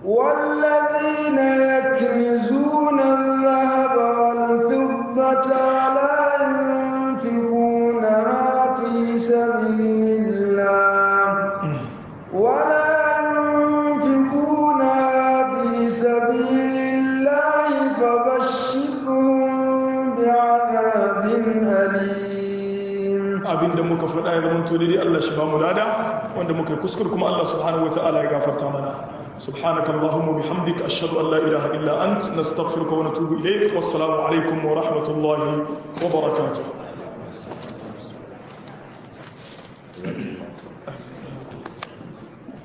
والذين يكنزون الذهب والفضة لا ينفقونها في سبيل الله ولا ينفقونها في سبيل الله فبشرهم بعذاب أليم abinda muka faɗa ya zama dai Allah shi ba mu lada wanda muka yi kuskure kuma Allah subhanahu wataala ya gafarta mana subhanaka allahumma bihamdika ashhadu an la ilaha illa ant nastaghfiruka wa natubu ilayk wassalamu alaikum wa rahmatullahi wa barakatuh